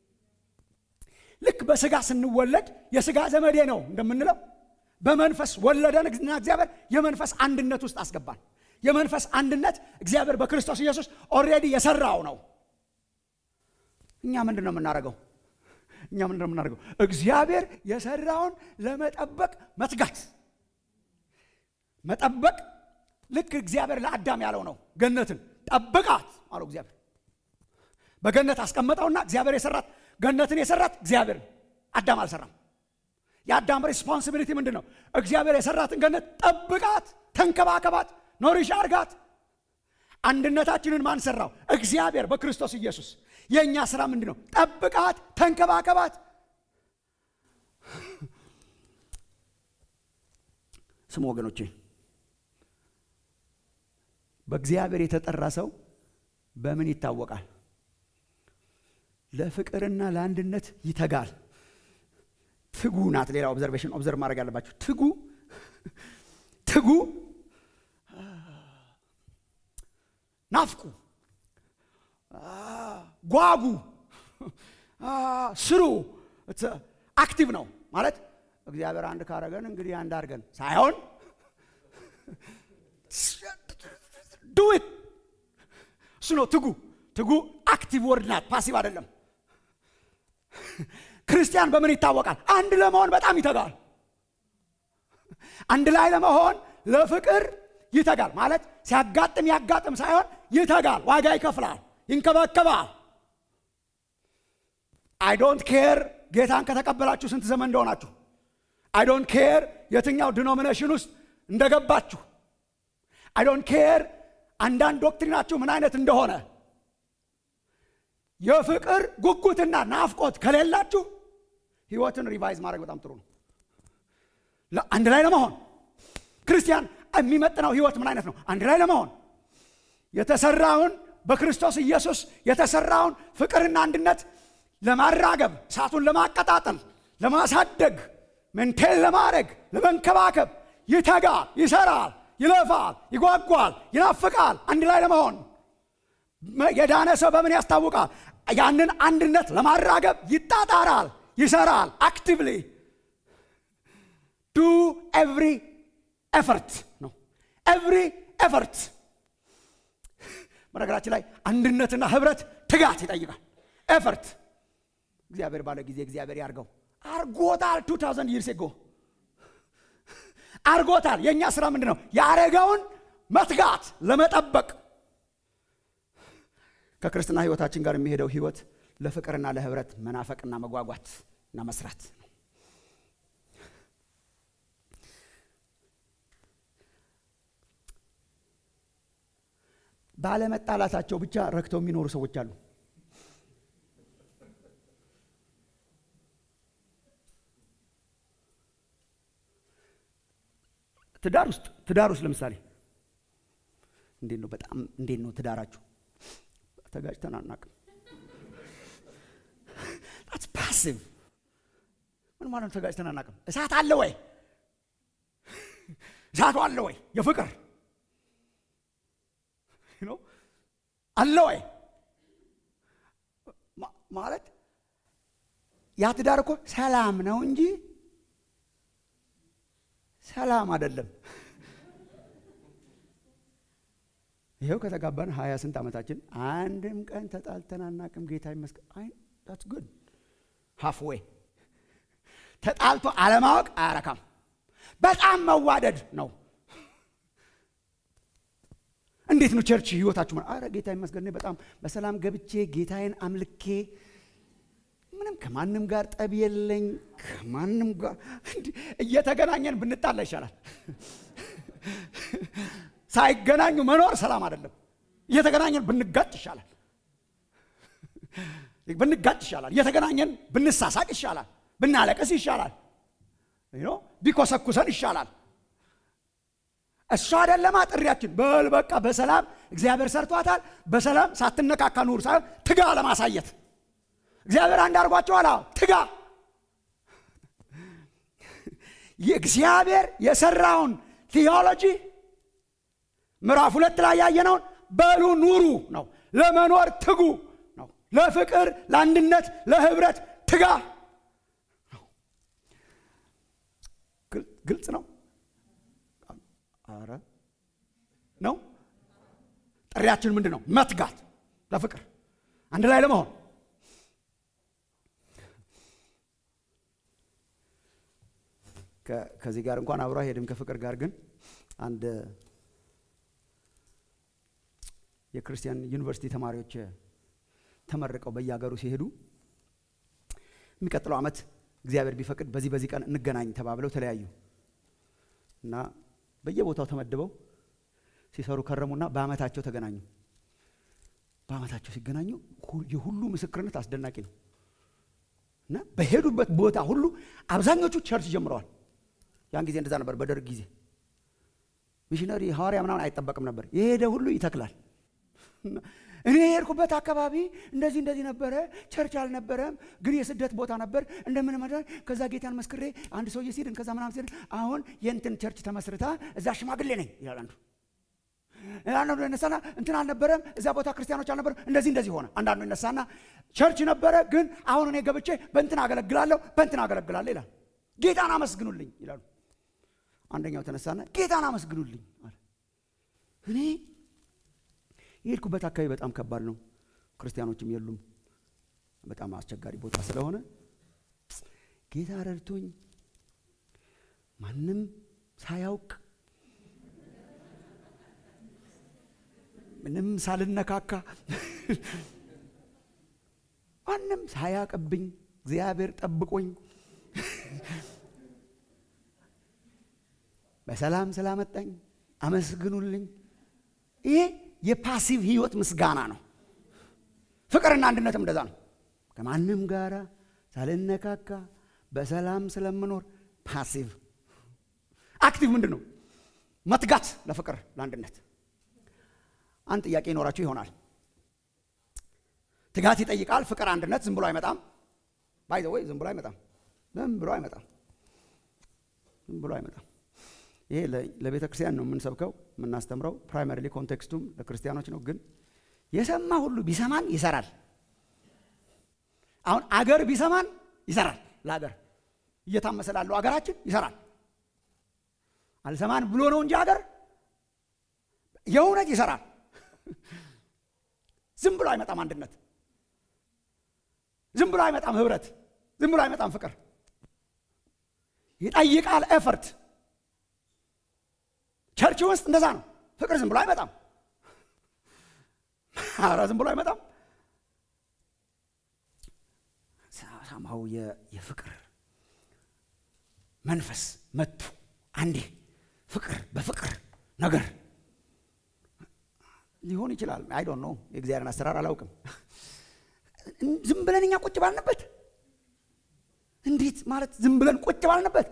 ልክ በስጋ ስንወለድ የስጋ ዘመዴ ነው እንደምንለው በመንፈስ ወለደን እና እግዚአብሔር የመንፈስ አንድነት ውስጥ አስገባን። የመንፈስ አንድነት እግዚአብሔር በክርስቶስ ኢየሱስ ኦልሬዲ የሰራው ነው። እኛ ምንድን ነው የምናደርገው? እኛ ምንድን ነው የምናደርገው? እግዚአብሔር የሰራውን ለመጠበቅ መትጋት። መጠበቅ ልክ እግዚአብሔር ለአዳም ያለው ነው። ገነትን ጠብቃት አለው እግዚአብሔር። በገነት አስቀመጠውና እግዚአብሔር የሰራት ገነትን የሰራት እግዚአብሔር አዳም አልሰራም። የአዳም ሪስፖንሲቢሊቲ ምንድን ነው? እግዚአብሔር የሰራትን ገነት ጠብቃት፣ ተንከባከባት፣ ኖሪሽ አርጋት። አንድነታችንን ማን ሰራው? እግዚአብሔር በክርስቶስ ኢየሱስ። የእኛ ስራ ምንድን ነው? ጠብቃት፣ ተንከባከባት። ስሙ ወገኖቼ፣ በእግዚአብሔር የተጠራ ሰው በምን ይታወቃል? ለፍቅርና ለአንድነት ይተጋል። ትጉ ናት። ሌላ ኦብዘርቬሽን ኦብዘርቭ ማድረግ ያለባቸው ትጉ ትጉ፣ ናፍቁ፣ ጓጉ፣ ስሩ። አክቲቭ ነው ማለት እግዚአብሔር አንድ ካረገን እንግዲህ አንድ አድርገን ሳይሆን ዱት እሱ ነው ትጉ። ትጉ አክቲቭ ወርድ ናት፣ ፓሲቭ አይደለም። ክርስቲያን በምን ይታወቃል? አንድ ለመሆን በጣም ይተጋል። አንድ ላይ ለመሆን ለፍቅር ይተጋል። ማለት ሲያጋጥም ያጋጥም ሳይሆን ይተጋል፣ ዋጋ ይከፍላል፣ ይንከባከባል። አይ ዶንት ኬር ጌታን ከተቀበላችሁ ስንት ዘመን እንደሆናችሁ አይ ዶንት ኬር የትኛው ዲኖሚኔሽን ውስጥ እንደገባችሁ አይ ዶንት ኬር አንዳንድ ዶክትሪናችሁ ምን አይነት እንደሆነ የፍቅር ጉጉትና ናፍቆት ከሌላችሁ ህይወትን ሪቫይዝ ማድረግ በጣም ጥሩ ነው አንድ ላይ ለመሆን ክርስቲያን የሚመጥነው ህይወት ምን አይነት ነው አንድ ላይ ለመሆን የተሰራውን በክርስቶስ ኢየሱስ የተሰራውን ፍቅርና አንድነት ለማራገብ እሳቱን ለማቀጣጠል ለማሳደግ ሜንቴን ለማድረግ ለመንከባከብ ይተጋል ይሰራል ይለፋል ይጓጓል ይናፍቃል አንድ ላይ ለመሆን የዳነ ሰው በምን ያስታውቃል ያንን አንድነት ለማራገብ ይጣጣራል ይሰራል አክቲቭሊ ዱ ኤቭሪ ኤፈርት ነው ኤቭሪ ኤፈርት በነገራችን ላይ አንድነትና ህብረት ትጋት ይጠይቃል ኤፈርት እግዚአብሔር ባለ ጊዜ እግዚአብሔር ያርገው አርጎታል 2000 ይርስ ጎ አርጎታል የእኛ ስራ ምንድን ነው ያረገውን መትጋት ለመጠበቅ ከክርስትና ህይወታችን ጋር የሚሄደው ህይወት ለፍቅርና ለህብረት መናፈቅና መጓጓት እና መስራት ነው ባለመጣላታቸው ብቻ ረክተው የሚኖሩ ሰዎች አሉ ትዳር ውስጥ ትዳር ውስጥ ለምሳሌ እንዴት ነው በጣም እንዴት ነው ትዳራችሁ ተጋጭተን አናቅም ስ ፓሲቭ ምን ማለት ነው ተጋጭተን አናቅም እሳት አለ ወይ እሳቱ አለ ወይ የፍቅር አለ ወይ ማለት ያ ትዳር እኮ ሰላም ነው እንጂ ሰላም አይደለም ይኸው ከተጋባን ሀያ ስንት ዓመታችን አንድም ቀን ተጣልተን አናቅም ጌታ ይመስገን አይ ዳትስ ጉድ ሀፍዌይ ተጣልቶ አለማወቅ አያረካም በጣም መዋደድ ነው እንዴት ነው ቸርች ህይወታችሁ አረ ጌታ ይመስገን በጣም በሰላም ገብቼ ጌታዬን አምልኬ ምንም ከማንም ጋር ጠብ የለኝ ከማንም ጋር እየተገናኘን ብንጣላ ይሻላል ሳይገናኙ መኖር ሰላም አይደለም እየተገናኘን ብንጋጭ ይሻላል ብንጋጭ ይሻላል እየተገናኘን ብንሳሳቅ ይሻላል ብናለቅስ ይሻላል ቢኮሰኩሰን ይሻላል እሱ አይደለማ ጥሪያችን በል በቃ በሰላም እግዚአብሔር ሰርቷታል በሰላም ሳትነካካ ኑር ሳይሆን ትጋ ለማሳየት እግዚአብሔር አንድ አድርጓቸዋል ትጋ የእግዚአብሔር የሰራውን ቴዎሎጂ ምዕራፍ ሁለት ላይ ያየነውን በሉ ኑሩ ነው ለመኖር ትጉ ነው ለፍቅር ለአንድነት ለህብረት ትጋ ነው ግልጽ ነው አረ ነው ጥሪያችን ምንድን ነው መትጋት ለፍቅር አንድ ላይ ለመሆን ከዚህ ጋር እንኳን አብሮ አይሄድም ከፍቅር ጋር ግን አንድ የክርስቲያን ዩኒቨርሲቲ ተማሪዎች ተመርቀው በየሀገሩ ሲሄዱ የሚቀጥለው ዓመት እግዚአብሔር ቢፈቅድ በዚህ በዚህ ቀን እንገናኝ ተባብለው ተለያዩ እና በየቦታው ተመድበው ሲሰሩ ከረሙና በአመታቸው ተገናኙ በአመታቸው ሲገናኙ የሁሉ ምስክርነት አስደናቂ ነው እና በሄዱበት ቦታ ሁሉ አብዛኞቹ ቸርች ጀምረዋል ያን ጊዜ እንደዛ ነበር በደርግ ጊዜ ሚሽነሪ ሐዋርያ ምናምን አይጠበቅም ነበር የሄደ ሁሉ ይተክላል እኔ የሄድኩበት አካባቢ እንደዚህ እንደዚህ ነበረ ቸርች አልነበረም ግን የስደት ቦታ ነበር እንደምን መዳ ከዛ ጌታን መስክሬ አንድ ሰውዬ ሲድን ከዛ ምናምን ሲድን አሁን የእንትን ቸርች ተመስርታ እዛ ሽማግሌ ነኝ ይላል አንዱ አንዳንዱ ይነሳና እንትን አልነበረም እዛ ቦታ ክርስቲያኖች አልነበረም እንደዚህ እንደዚህ ሆነ አንዳንዱ ይነሳና ቸርች ነበረ ግን አሁን እኔ ገብቼ በእንትን አገለግላለሁ በእንትን አገለግላለሁ ይላል ጌታን አመስግኑልኝ ይላሉ አንደኛው ተነሳና ጌታን አመስግኑልኝ አለ እኔ የሄድኩበት አካባቢ በጣም ከባድ ነው ክርስቲያኖችም የሉም በጣም አስቸጋሪ ቦታ ስለሆነ ጌታ ረድቶኝ ማንም ሳያውቅ ምንም ሳልነካካ ማንም ሳያቅብኝ እግዚአብሔር ጠብቆኝ በሰላም ስላመጣኝ አመስግኑልኝ። ይሄ የፓሲቭ ህይወት ምስጋና ነው። ፍቅርና አንድነትም እንደዛ ነው። ከማንም ጋራ ሳልነካካ በሰላም ስለምኖር ፓሲቭ። አክቲቭ ምንድን ነው? መትጋት ለፍቅር ለአንድነት። አንድ ጥያቄ ይኖራችሁ ይሆናል። ትጋት ይጠይቃል። ፍቅር አንድነት ዝም ብሎ አይመጣም። ባይ ዘ ወይ ዝም ብሎ አይመጣም። ዝም ብሎ አይመጣም። ዝም ብሎ አይመጣም። ይሄ ለቤተ ክርስቲያን ነው የምንሰብከው የምናስተምረው። ፕራይመሪሊ ኮንቴክስቱም ለክርስቲያኖች ነው። ግን የሰማ ሁሉ ቢሰማን ይሰራል። አሁን አገር ቢሰማን ይሰራል። ለአገር እየታመሰ ላለው አገራችን ይሰራል። አልሰማን ብሎ ነው እንጂ አገር የእውነት ይሰራል። ዝም ብሎ አይመጣም አንድነት፣ ዝም ብሎ አይመጣም ህብረት፣ ዝም ብሎ አይመጣም ፍቅር። ይጠይቃል ኤፈርት። ቸርች ውስጥ እንደዛ ነው። ፍቅር ዝም ብሎ አይመጣም። ኧረ ዝም ብሎ አይመጣም። ሳማው የፍቅር መንፈስ መቱ አንዴ ፍቅር በፍቅር ነገር ሊሆን ይችላል። አይ ዶንት ኖ የእግዚአብሔርን አሰራር አላውቅም። ዝም ብለን እኛ ቁጭ ባልንበት እንዴት ማለት ዝም ብለን ቁጭ ባልንበት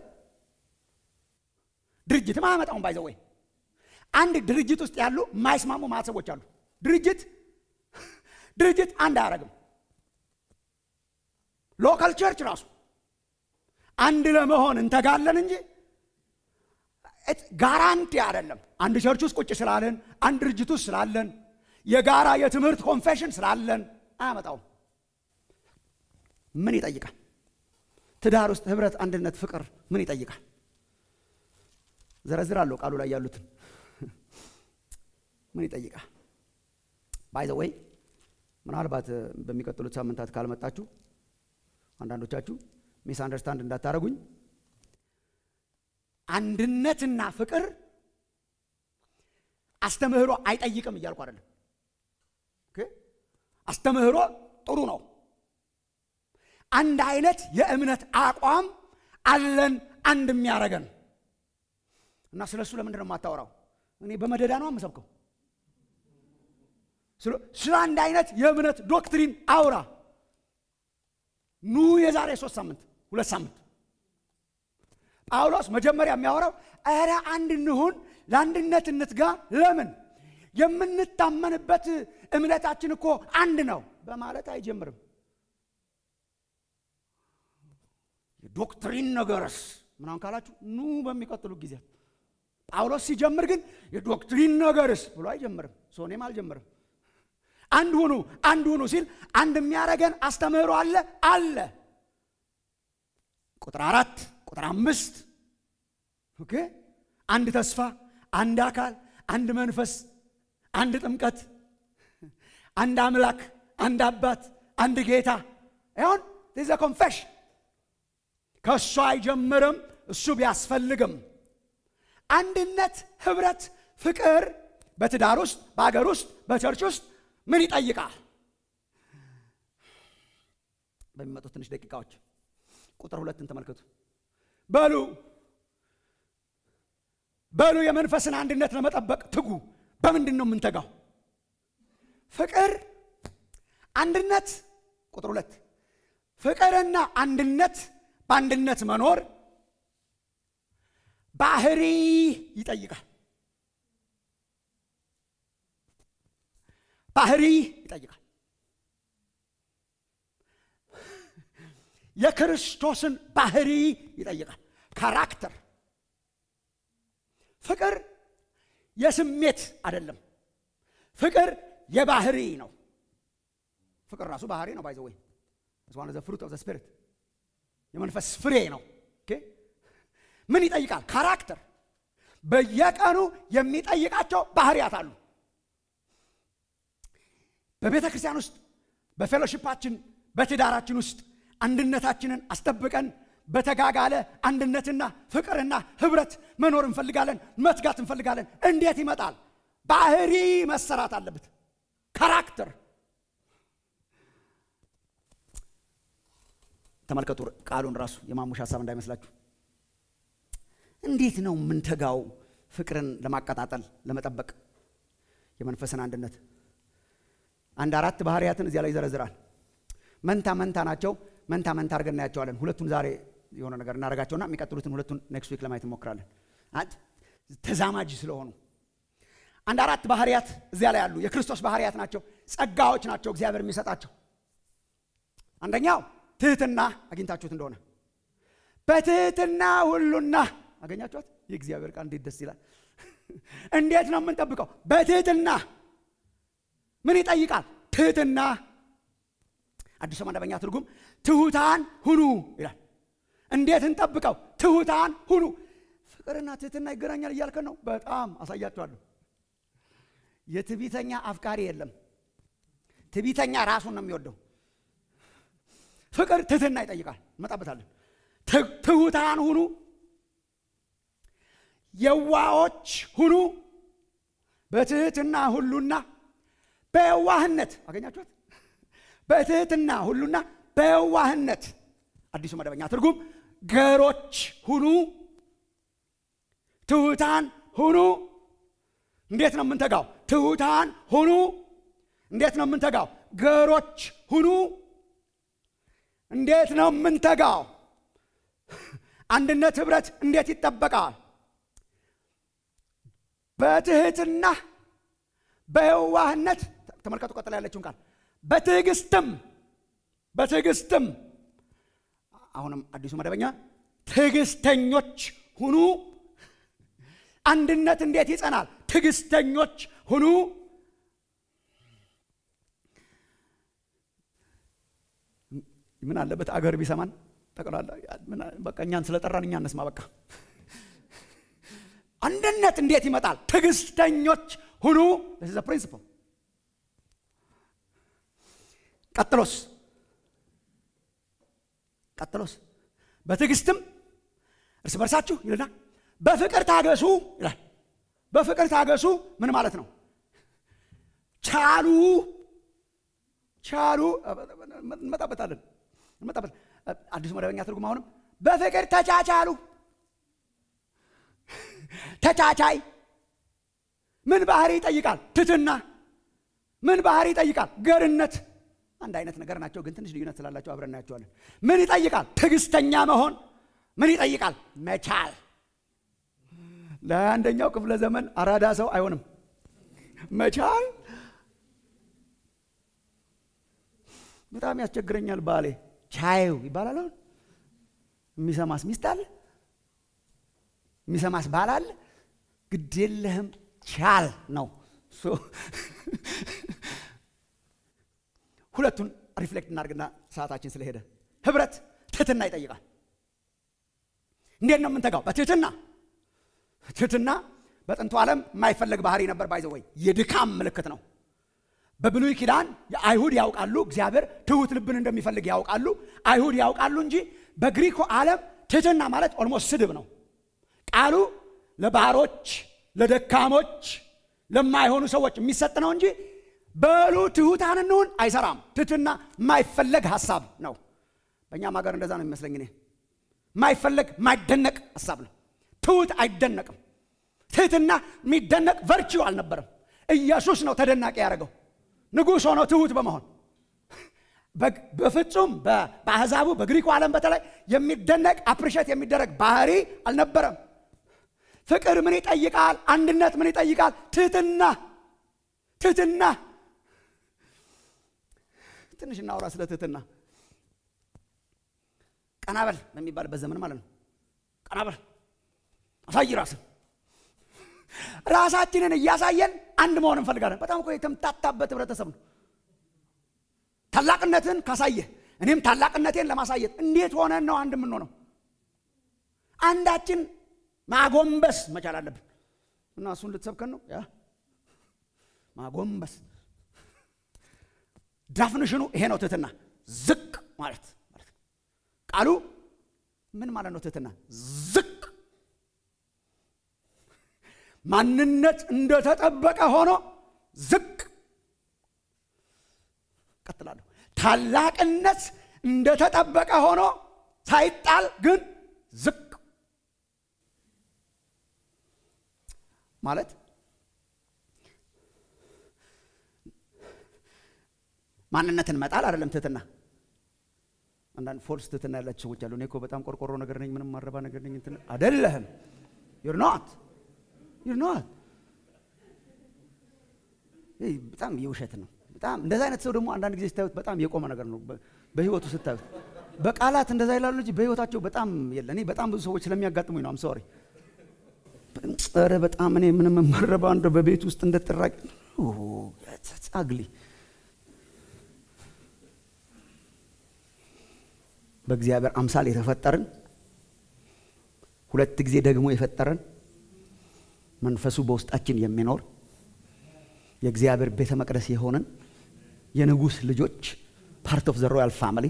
ድርጅትም አያመጣውም። ባይዘወይ አንድ ድርጅት ውስጥ ያሉ የማይስማሙ ማሰቦች አሉ። ድርጅት ድርጅት አንድ አያደርግም። ሎካል ቸርች ራሱ አንድ ለመሆን እንተጋለን እንጂ ጋራንቲ አይደለም። አንድ ቸርች ውስጥ ቁጭ ስላለን፣ አንድ ድርጅት ውስጥ ስላለን፣ የጋራ የትምህርት ኮንፌሽን ስላለን አያመጣውም። ምን ይጠይቃል? ትዳር ውስጥ ህብረት፣ አንድነት፣ ፍቅር ምን ይጠይቃል? ዘረዝራለሁ ቃሉ ላይ ያሉትን ምን ይጠይቃል? ባይ ዘ ወይ ምናልባት በሚቀጥሉት ሳምንታት ካልመጣችሁ አንዳንዶቻችሁ ሚስ አንደርስታንድ እንዳታረጉኝ አንድነትና ፍቅር አስተምህሮ አይጠይቅም እያልኩ አይደለም። አስተምህሮ ጥሩ ነው። አንድ አይነት የእምነት አቋም አለን አንድ የሚያደርገን እና ስለ እሱ ለምንድን ነው የማታወራው? እኔ በመደዳ ነው የምሰብከው። ስለ አንድ አይነት የእምነት ዶክትሪን አውራ። ኑ የዛሬ ሶስት ሳምንት ሁለት ሳምንት ጳውሎስ መጀመሪያ የሚያወራው ኧረ አንድ እንሁን፣ ለአንድነት እንትጋ። ለምን የምንታመንበት እምነታችን እኮ አንድ ነው በማለት አይጀምርም። የዶክትሪን ነገርስ ምናምን ካላችሁ ኑ በሚቀጥሉ ጊዜያት። ጳውሎስ ሲጀምር ግን የዶክትሪን ነገርስ ብሎ አይጀምርም። ሶኔም አልጀምርም። አንድ ሁኑ አንድ ሁኑ ሲል አንድ የሚያደርገን አስተምህሮ አለ አለ ቁጥር አራት ቁጥር አምስት ኦኬ አንድ ተስፋ፣ አንድ አካል፣ አንድ መንፈስ፣ አንድ ጥምቀት፣ አንድ አምላክ፣ አንድ አባት፣ አንድ ጌታ። ይሁን ዘ ኮንፌሽን ከእሱ አይጀምርም። እሱ ቢያስፈልግም አንድነት፣ ህብረት፣ ፍቅር በትዳር ውስጥ በአገር ውስጥ በቸርች ውስጥ ምን ይጠይቃል? በሚመጡት ትንሽ ደቂቃዎች ቁጥር ሁለትን ተመልከቱ። በሉ በሉ የመንፈስን አንድነት ለመጠበቅ ትጉ። በምንድን ነው የምንተጋው? ፍቅር፣ አንድነት። ቁጥር ሁለት ፍቅርና አንድነት በአንድነት መኖር ባህሪ ይጠይቃል። ባህሪ ይጠይቃል። የክርስቶስን ባህሪ ይጠይቃል። ካራክተር ፍቅር የስሜት አይደለም። ፍቅር የባህሪ ነው። ፍቅር ራሱ ባህሪ ነው። ባይዘ ወይ ዋን ዘ ፍሩት ኦፍ ዘ ስፒሪት የመንፈስ ፍሬ ነው። ምን ይጠይቃል? ካራክተር በየቀኑ የሚጠይቃቸው ባህሪያት አሉ። በቤተ ክርስቲያን ውስጥ በፌሎሺፓችን በትዳራችን ውስጥ አንድነታችንን አስጠብቀን በተጋጋለ አንድነትና ፍቅርና ህብረት መኖር እንፈልጋለን፣ መትጋት እንፈልጋለን። እንዴት ይመጣል? ባህሪ መሰራት አለበት። ካራክተር ተመልከቱ ቃሉን ራሱ የማሙሽ ሀሳብ እንዳይመስላችሁ። እንዴት ነው የምንተጋው ፍቅርን ለማቀጣጠል ለመጠበቅ የመንፈስን አንድነት? አንድ አራት ባህርያትን እዚያ ላይ ይዘረዝራል። መንታ መንታ ናቸው። መንታ መንታ አድርገን እናያቸዋለን። ሁለቱን ዛሬ የሆነ ነገር እናደርጋቸውና የሚቀጥሉትን ሁለቱን ኔክስት ዊክ ለማየት እንሞክራለን። ተዛማጅ ስለሆኑ አንድ አራት ባህርያት እዚያ ላይ አሉ። የክርስቶስ ባህርያት ናቸው። ጸጋዎች ናቸው እግዚአብሔር የሚሰጣቸው። አንደኛው ትህትና አግኝታችሁት እንደሆነ በትህትና ሁሉና አገኛችኋት። የእግዚአብሔር ቃል እንዴት ደስ ይላል! እንዴት ነው የምንጠብቀው? በትህትና ምን ይጠይቃል? ትህትና አዲሱ መደበኛ ትርጉም ትሑታን ሁኑ ይላል። እንዴት እንጠብቀው? ትሑታን ሁኑ። ፍቅርና ትህትና ይገናኛል እያልከን ነው። በጣም አሳያችኋለሁ። የትዕቢተኛ አፍቃሪ የለም። ትዕቢተኛ ራሱን ነው የሚወደው። ፍቅር ትህትና ይጠይቃል። እንመጣበታለን። ትሑታን ሁኑ፣ የዋዎች ሁኑ፣ በትህትና ሁሉና በየዋህነት አገኛችኋት። በትህትና ሁሉና በየዋህነት አዲሱ መደበኛ ትርጉም ገሮች ሁኑ፣ ትሑታን ሁኑ። እንዴት ነው የምንተጋው? ትሑታን ሁኑ። እንዴት ነው የምንተጋው? ገሮች ሁኑ። እንዴት ነው የምንተጋው? አንድነት ህብረት እንዴት ይጠበቃል? በትህትና በየዋህነት ተመልከቱ። ቀጥላ ያለችውን ቃል በትዕግስትም በትዕግስትም አሁንም አዲሱ መደበኛ ትዕግስተኞች ሁኑ። አንድነት እንዴት ይጸናል? ትዕግስተኞች ሁኑ። ምን አለበት አገር ቢሰማን ጠቅላላ በቃ እኛን ስለጠራን እኛ እነስማ። በቃ አንድነት እንዴት ይመጣል? ትዕግስተኞች ሁኑ። ስ ፕሪንስፕል ቀጥሎስ ቀጥሎስ በትዕግስትም እርስ በርሳችሁ ይልና በፍቅር ታገሱ ይላል። በፍቅር ታገሱ ምን ማለት ነው? ቻሉ ቻሉ። እንመጣበታለን እንመጣበት አዲሱ መደበኛ ትርጉም አሁንም በፍቅር ተቻቻሉ። ተቻቻይ ምን ባህሪ ይጠይቃል? ትትና ምን ባህሪ ይጠይቃል? ገርነት አንድ አይነት ነገር ናቸው፣ ግን ትንሽ ልዩነት ስላላቸው አብረን እናያቸዋለን። ምን ይጠይቃል? ትዕግስተኛ መሆን። ምን ይጠይቃል? መቻል። ለአንደኛው ክፍለ ዘመን አራዳ ሰው አይሆንም መቻል። በጣም ያስቸግረኛል። ባሌ ቻዩ ይባላል። አሁን የሚሰማስ ሚስት አለ፣ የሚሰማስ ባል አለ። ግድ የለህም ቻል ነው። ሁለቱን ሪፍሌክት እናድርግና ሰዓታችን ስለሄደ ህብረት ትህትና ይጠይቃል። እንዴት ነው የምንተጋው? በትህትና ትህትና በጥንቱ ዓለም የማይፈለግ ባህሪ ነበር። ባይዘ ወይ የድካም ምልክት ነው። በብሉይ ኪዳን አይሁድ ያውቃሉ እግዚአብሔር ትሁት ልብን እንደሚፈልግ ያውቃሉ። አይሁድ ያውቃሉ እንጂ በግሪኩ ዓለም ትህትና ማለት ኦልሞስት ስድብ ነው። ቃሉ ለባሮች፣ ለደካሞች፣ ለማይሆኑ ሰዎች የሚሰጥ ነው እንጂ በሉ ትሑታን እንሁን አይሰራም። ትህትና የማይፈለግ ሀሳብ ነው። በእኛም ሀገር እንደዛ ነው የሚመስለኝ እኔ። የማይፈለግ የማይደነቅ ሀሳብ ነው። ትሁት አይደነቅም። ትህትና የሚደነቅ ቨርቺው አልነበረም። ኢየሱስ ነው ተደናቂ ያደረገው ንጉሥ ሆኖ ትሁት በመሆን በፍጹም በአሕዛቡ በግሪኩ ዓለም በተለይ የሚደነቅ አፕሪሼት የሚደረግ ባህሪ አልነበረም። ፍቅር ምን ይጠይቃል? አንድነት ምን ይጠይቃል? ትህትና ትህትና ትንሽ እናውራ ስለ ትህትና። ቀናበል በሚባልበት ዘመን ማለት ነው። ቀናበል አሳይ ራስን ራሳችንን እያሳየን አንድ መሆን እንፈልጋለን። በጣም እኮ የተምታታበት ህብረተሰብ ነው። ታላቅነትን ካሳየህ እኔም ታላቅነቴን ለማሳየት እንዴት ሆነን ነው አንድ የምንሆነው? አንዳችን ማጎንበስ መቻል አለብን እና እሱን ልትሰብከን ነው ያ ማጎንበስ ዳፍንሽኑ ይሄ ነው ትህትና። ዝቅ ማለት ማለት ነው። ቃሉ ምን ማለት ነው? ትህትና ዝቅ ማንነት እንደተጠበቀ ሆኖ ዝቅ። ቀጥላለሁ። ታላቅነት እንደተጠበቀ ሆኖ ሳይጣል ግን ዝቅ ማለት ማንነትን መጣል አይደለም ትህትና። አንዳንድ ፎልስ ትህትና ያላቸው ሰዎች አሉ። እኔ እኮ በጣም ቆርቆሮ ነገር ነኝ፣ ምንም ማረባ ነገር ነኝ። እንትን አይደለህም። ዩር ኖት ዩር ኖት። በጣም የውሸት ነው። በጣም እንደዛ አይነት ሰው ደግሞ አንዳንድ ጊዜ ስታዩት በጣም የቆመ ነገር ነው። በህይወቱ ስታዩት በቃላት እንደዛ ይላሉ እንጂ በህይወታቸው በጣም የለ። እኔ በጣም ብዙ ሰዎች ስለሚያጋጥሙኝ ነው። አም ሶሪ። ኧረ በጣም እኔ ምንም ማረባ እንደ በቤት ውስጥ እንደጥራቂ አግሊ በእግዚአብሔር አምሳል የተፈጠርን ሁለት ጊዜ ደግሞ የፈጠረን መንፈሱ በውስጣችን የሚኖር የእግዚአብሔር ቤተ መቅደስ የሆነን የንጉሥ ልጆች ፓርት ኦፍ ዘ ሮያል ፋሚሊ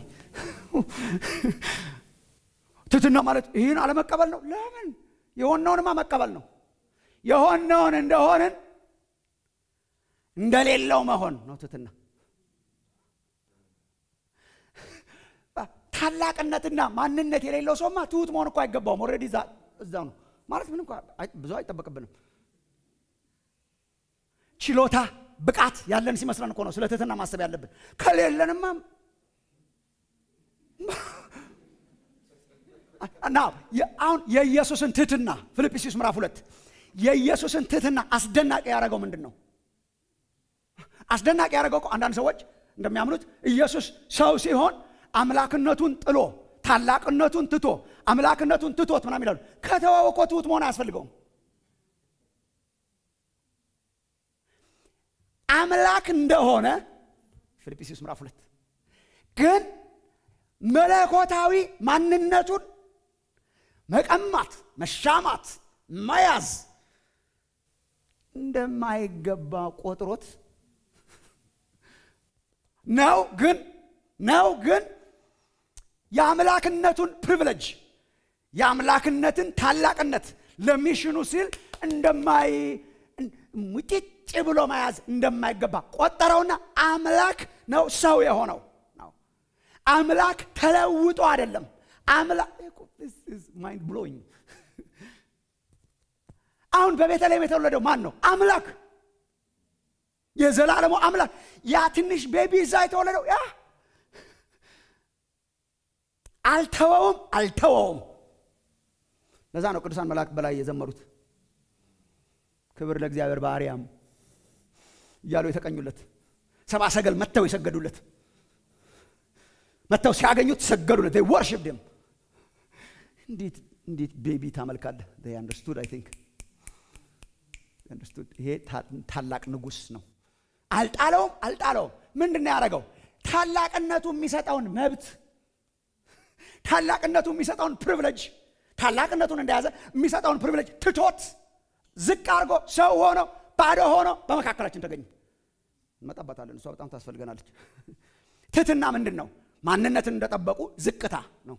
ትትና ማለት ይህን አለመቀበል ነው። ለምን? የሆነውንማ መቀበል ነው። የሆነውን እንደሆንን እንደሌለው መሆን ነው ትትና። ታላቅነትና ማንነት የሌለው ሰውማ ትሁት መሆን እኮ አይገባውም። ኦልሬዲ እዛው ነው ማለት ምንም ብዙ አይጠበቅብንም። ችሎታ ብቃት ያለን ሲመስለን እኮ ነው ስለ ትህትና ማሰብ ያለብን። ከሌለንማ እና አሁን የኢየሱስን ትህትና ፊልጵስዩስ ምዕራፍ ሁለት የኢየሱስን ትህትና አስደናቂ ያደረገው ምንድን ነው? አስደናቂ ያደረገው እኮ አንዳንድ ሰዎች እንደሚያምኑት ኢየሱስ ሰው ሲሆን አምላክነቱን ጥሎ ታላቅነቱን ትቶ አምላክነቱን ትቶት ምናምን ይላሉ። ከተወው እኮ ትሁት መሆን አያስፈልገውም። አምላክ እንደሆነ ፊልጵስዩስ ምዕራፍ ሁለት ግን መለኮታዊ ማንነቱን መቀማት፣ መሻማት፣ መያዝ እንደማይገባ ቆጥሮት ነው ግን ነው ግን የአምላክነቱን ፕሪቪሌጅ የአምላክነትን ታላቅነት ለሚሽኑ ሲል እንደማይ ሙጭጭ ብሎ መያዝ እንደማይገባ ቆጠረውና አምላክ ነው ሰው የሆነው ነው። አምላክ ተለውጦ አይደለም። አምላክ ማይንድ ብሎኝ። አሁን በቤተልሔም የተወለደው ማን ነው? አምላክ የዘላለሙ አምላክ። ያ ትንሽ ቤቢ እዛ የተወለደው ያ አልተወውም አልተወውም። ለዛ ነው ቅዱሳን መላእክት በላይ የዘመሩት ክብር ለእግዚአብሔር በአርያም እያሉ የተቀኙለት ሰብአ ሰገል መጥተው የሰገዱለት መጥተው ሲያገኙት ሰገዱለት። ወርሽፕ ደም እንዴት እንዴት ቤቢ ታመልካለህ? አንደርስቱድ አይ ቲንክ አንደርስቱድ። ይሄ ታላቅ ንጉሥ ነው። አልጣለውም አልጣለውም። ምንድን ነው ያደረገው? ታላቅነቱ የሚሰጠውን መብት ታላቅነቱ የሚሰጠውን ፕሪቪሌጅ ታላቅነቱን እንደያዘ የሚሰጠውን ፕሪቪሌጅ ትቶት ዝቅ አድርጎ ሰው ሆኖ ባዶ ሆኖ በመካከላችን ተገኘ። እንመጣባታለን። እሷ በጣም ታስፈልገናለች። ትህትና ምንድን ነው? ማንነትን እንደጠበቁ ዝቅታ ነው።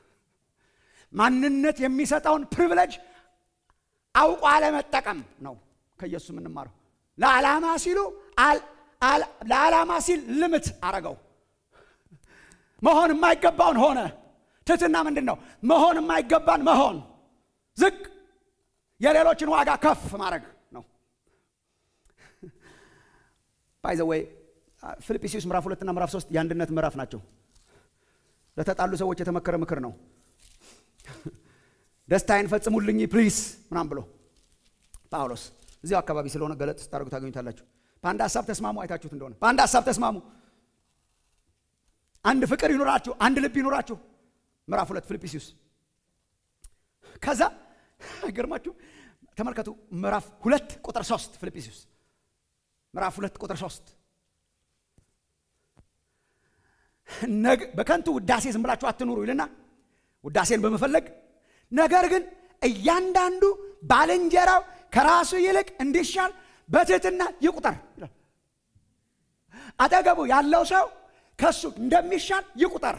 ማንነት የሚሰጠውን ፕሪቪሌጅ አውቆ አለመጠቀም ነው። ከኢየሱስ የምንማረው ለዓላማ ሲሉ ለዓላማ ሲል ልምት አረገው። መሆን የማይገባውን ሆነ። ትህትና ምንድን ነው? መሆን የማይገባን መሆን፣ ዝቅ የሌሎችን ዋጋ ከፍ ማድረግ ነው። ባይዘወይ ፊልጵስዩስ ምዕራፍ ሁለትና ምዕራፍ ሶስት የአንድነት ምዕራፍ ናቸው። ለተጣሉ ሰዎች የተመከረ ምክር ነው። ደስታዬን ፈጽሙልኝ ፕሊስ ምናም ብሎ ጳውሎስ እዚያው አካባቢ ስለሆነ ገለጥ ስታደርጉ ታገኙታላችሁ። በአንድ ሀሳብ ተስማሙ። አይታችሁት እንደሆነ በአንድ ሀሳብ ተስማሙ። አንድ ፍቅር ይኑራችሁ፣ አንድ ልብ ይኑራችሁ። ምዕራፍ ሁለት ፊልጵስዩስ። ከዛ አይገርማችሁ? ተመልከቱ ምዕራፍ ሁለት ቁጥር ሶስት ፊልጵስዩስ ምዕራፍ ሁለት ቁጥር ሶስት በከንቱ ውዳሴ ዝም ብላችሁ አትኑሩ ይልና ውዳሴን በመፈለግ ነገር ግን እያንዳንዱ ባልንጀራው ከራሱ ይልቅ እንዲሻል በትህትና ይቁጠር ይላል። አጠገቡ ያለው ሰው ከሱ እንደሚሻል ይቁጠር።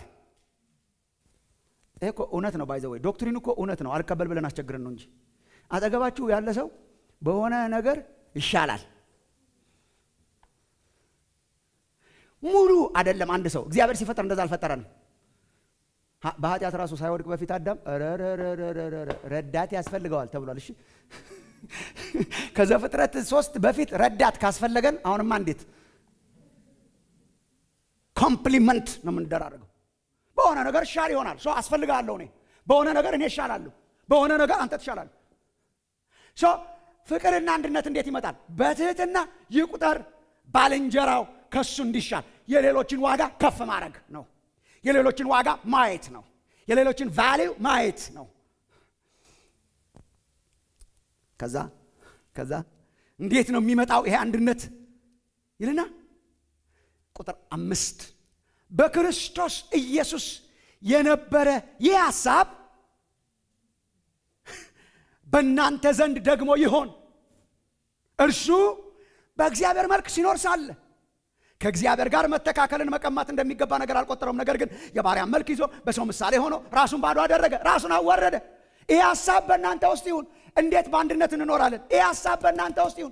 ይሄ እኮ እውነት ነው። ባይዘ ወይ ዶክትሪኑ እኮ እውነት ነው። አልቀበል ብለን አስቸግረን ነው እንጂ አጠገባችሁ ያለ ሰው በሆነ ነገር ይሻላል። ሙሉ አይደለም። አንድ ሰው እግዚአብሔር ሲፈጠር እንደዛ አልፈጠረንም። በኃጢአት ራሱ ሳይወድቅ በፊት አዳም ረዳት ያስፈልገዋል ተብሏል። እሺ ከዘፍጥረት ሶስት በፊት ረዳት ካስፈለገን አሁንማ እንዴት ኮምፕሊመንት ነው የምንደራረገው። በሆነ ነገር እሻል ይሆናል። ሰው አስፈልጋለሁ እኔ በሆነ ነገር እኔ እሻላለሁ፣ በሆነ ነገር አንተ ትሻላለህ። ፍቅርና አንድነት እንዴት ይመጣል? በትህትና ይቁጠር ባልንጀራው ከሱ እንዲሻል የሌሎችን ዋጋ ከፍ ማድረግ ነው። የሌሎችን ዋጋ ማየት ነው። የሌሎችን ቫሊው ማየት ነው። ከዛ ከዛ እንዴት ነው የሚመጣው ይሄ አንድነት ይልና ቁጥር አምስት በክርስቶስ ኢየሱስ የነበረ ይህ ሐሳብ በእናንተ ዘንድ ደግሞ ይሆን። እርሱ በእግዚአብሔር መልክ ሲኖር ሳለ ከእግዚአብሔር ጋር መተካከልን መቀማት እንደሚገባ ነገር አልቆጠረውም። ነገር ግን የባሪያን መልክ ይዞ በሰው ምሳሌ ሆኖ ራሱን ባዶ አደረገ፣ ራሱን አዋረደ። ይህ ሐሳብ በእናንተ ውስጥ ይሁን። እንዴት በአንድነት እንኖራለን? ይህ ሐሳብ በእናንተ ውስጥ ይሁን።